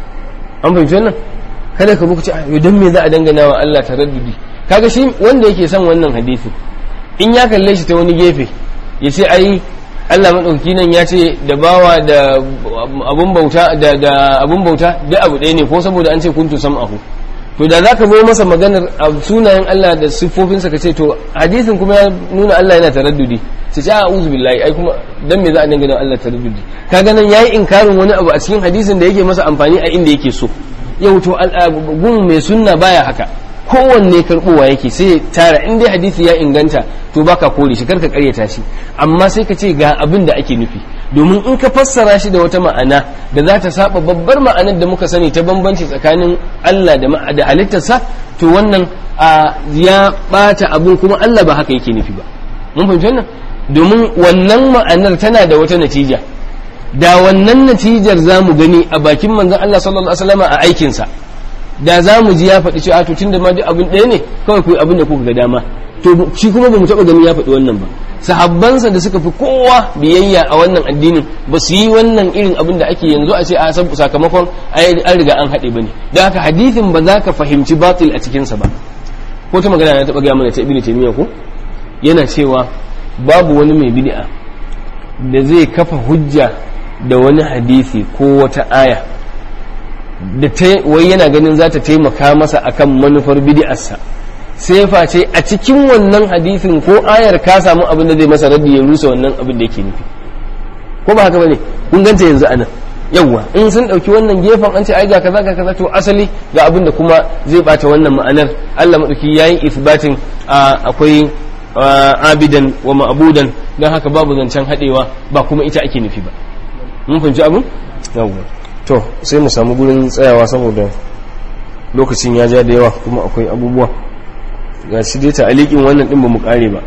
an fahimci wannan kada ka buka ce a don me za a dangana wa Allah taraddudi kaga shi wanda yake son wannan hadithi in ya kalle shi ta wani gefe ya ce ai Allah maɗauki nan ya ce da bawa da abun bauta da da abun bauta duk abu ɗaya ne ko saboda an ce kuntu sam'ahu to da zaka zo masa maganar sunayen Allah da siffofinsa ka ce to hadisin kuma ya nuna Allah yana taraddudi sai ce a'udhu billahi ai kuma dan me za a dangana Allah taraddudi kaga nan yayi inkarin wani abu a cikin hadisin da yake masa amfani a inda yake so yau to gun mai sunna baya haka kowanne karbowa yake sai tara in dai hadisi ya inganta to baka kore shi karka karyata shi amma sai ka ce ga abin da ake nufi domin in ka fassara shi da wata ma'ana da za ta saba babbar ma'anar da muka sani ta bambanci tsakanin Allah da da halittarsa to wannan a ya bata abin kuma Allah ba haka yake nufi ba mun fahimci wannan domin wannan ma'anar tana da wata natija da wannan natijar za mu gani a bakin manzon Allah sallallahu alaihi wasallam a aikinsa da za mu ji ya faɗi cewa to tunda ma duk abin ɗaya ne kawai ku abin da kuka ga dama to shi kuma ba mu taɓa gani ya faɗi wannan ba sahabbansa da suka fi kowa biyayya a wannan addinin ba su yi wannan irin abin da ake yanzu a ce a sakamakon an riga an haɗe ba ne don haka hadithin ba za ka fahimci batil a cikinsa ba ko ta magana na taɓa gaya mana ta ibnu taymiya ko yana cewa babu wani mai bid'a da zai kafa hujja da wani hadisi ko wata aya da ta wai yana ganin za ta taimaka masa akan manufar bid'arsa sai face a cikin wannan hadisin ko ayar ka samu abin da zai masa raddi ya rusa wannan abin da yake nufi ko ba haka bane kun ganta yanzu anan yawwa in sun dauki wannan gefen an ce ai ga kaza ga kaza to asali ga abin da kuma zai bata wannan ma'anar Allah madauki yayin isbatin akwai abidan wa ma'budan dan haka babu zancen hadewa ba kuma ita ake nufi ba mun fahimci abin yawwa to sai mu samu gurin tsayawa saboda lokacin ya ja da yawa kuma akwai abubuwa ga shi dai ta alikin wannan din ba mu kare ba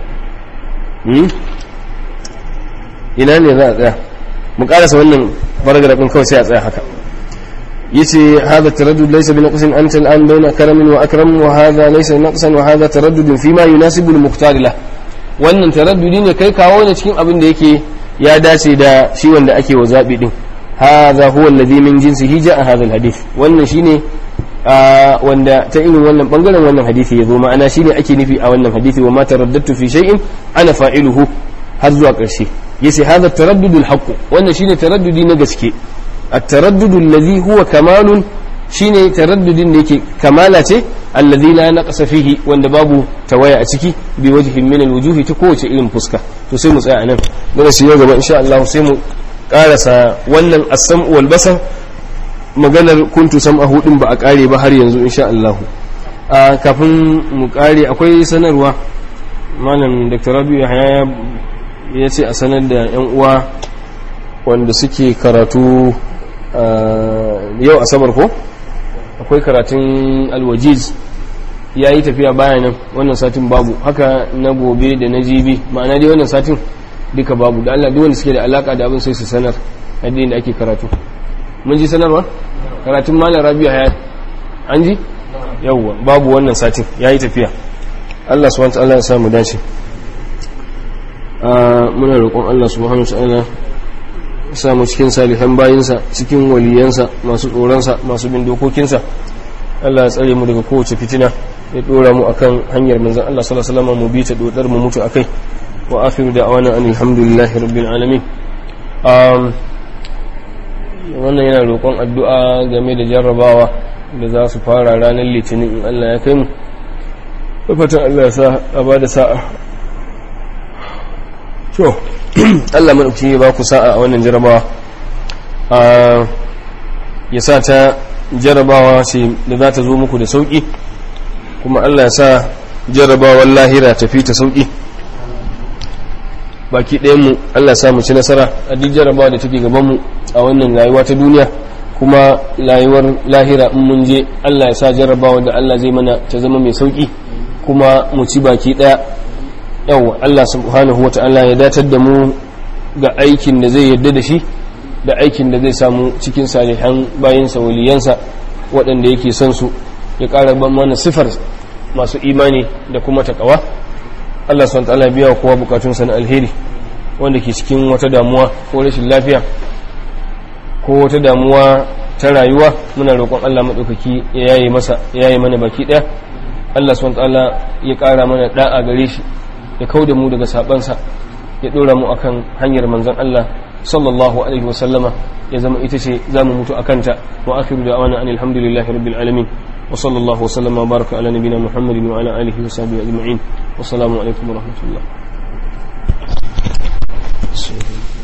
ina ne za a tsaya mu karasa wannan baragrafin kawai sai a tsaya haka yace hadha taraddud laysa bi naqsin anta al'an bayna karamin wa akram wa hadha laysa naqsan wa hadha taraddud fi ma yunasibu al-muqtar lah wannan taraddudi ne kai kawo ne cikin abin da yake ya dace da shi wanda ake wa zabi din hadha huwa alladhi min jinsihi ja'a hadha al-hadith wannan shine wanda ta irin wannan bangaren wannan hadisi yazo ma'ana shine ake nufi a wannan hadisi wa ma taraddadtu fi shay'in ana fa'iluhu har zuwa ƙarshe yace hadha taraddudul haqq wannan shine taraddudi na gaske at-taraddud alladhi huwa kamalun shine taraddudin da yake kamala ce alladhi la naqsa fihi wanda babu tawaya a ciki bi wajhin min al-wujuhi ta kowace irin fuska to sai mu tsaya anan daga shi yau gaba insha Allah sai mu karasa wannan as-sam'u wal basar maganar kuntu sam'ahu din ba a kare ba har yanzu insha Allah kafin mu kare akwai sanarwa malam Dr. Rabi'u Yahya ya ce a sanar da 'yan uwa wanda suke karatu yau asabar ko akwai karatun alwajiz ya yi tafiya bayanan wannan satin babu haka na gobe da na jibi ma'ana dai wannan satin duka babu da Allah wanda suke da alaka da abin sai su sanar addini da ake karatu mun ji sanarwa karatun malam rabi'a ya an ji yawwa babu wannan satin ya yi tafiya Allah subhanahu wa ta'ala ya samu dace muna roƙon Allah subhanahu wa ta'ala samu cikin salihan bayinsa cikin waliyansa masu tsoronsa masu bin dokokinsa Allah ya tsare mu daga kowace fitina ya dora mu akan hanyar manzon Allah sallallahu alaihi wasallam mu bi ta dodar mu mutu akai wa akhiru da'wana alhamdulillahi rabbil alamin um wannan yana roƙon addu'a game da jarrabawa da za su fara ranar litinin in Allah ya kai mu fatan Allah ya sa a bada sa'a to Allah maɗauki ya ba ku sa'a a wannan jarabawa ya sa ta jarabawa ce da za ta zo muku da sauƙi kuma Allah ya sa jarabawar lahira tafi ta sauƙi baki ɗayanmu Allah ya sa mu ci nasara a duk jarabawa da take gabanmu a wannan rayuwa ta duniya kuma rayuwar lahira in mun je Allah ya sa jarabawa da Allah zai mana ta zama mai sauƙi kuma mu ci baki ɗaya yau Allah subhanahu wa ta'ala ya datar da mu ga aikin da zai yadda da shi da aikin da zai samu cikin salihan bayansa waliyansa waɗanda yake son su ya ƙara ban mana sifar masu imani da kuma takawa Allah subhanahu wa ta'ala biya wa kowa bukatunsa na alheri wanda ke cikin wata damuwa ko rashin lafiya ko wata damuwa ta rayuwa muna roƙon Allah maɗaukaki ya yaye masa ya yaye mana baki ɗaya Allah subhanahu wa ta'ala ya ƙara mana da'a gare shi ya kau da mu daga sabansa ya dora mu akan hanyar manzon Allah sallallahu alaihi wasallama ya zama ita ce za mu mutu akanta wa akhiru da'wana anil hamdulillahi rabbil alamin wa sallallahu wa sallama wa baraka ala nabina muhammadin wa ala alihi wa sahbihi ajma'in wa assalamu alaikum wa rahmatullah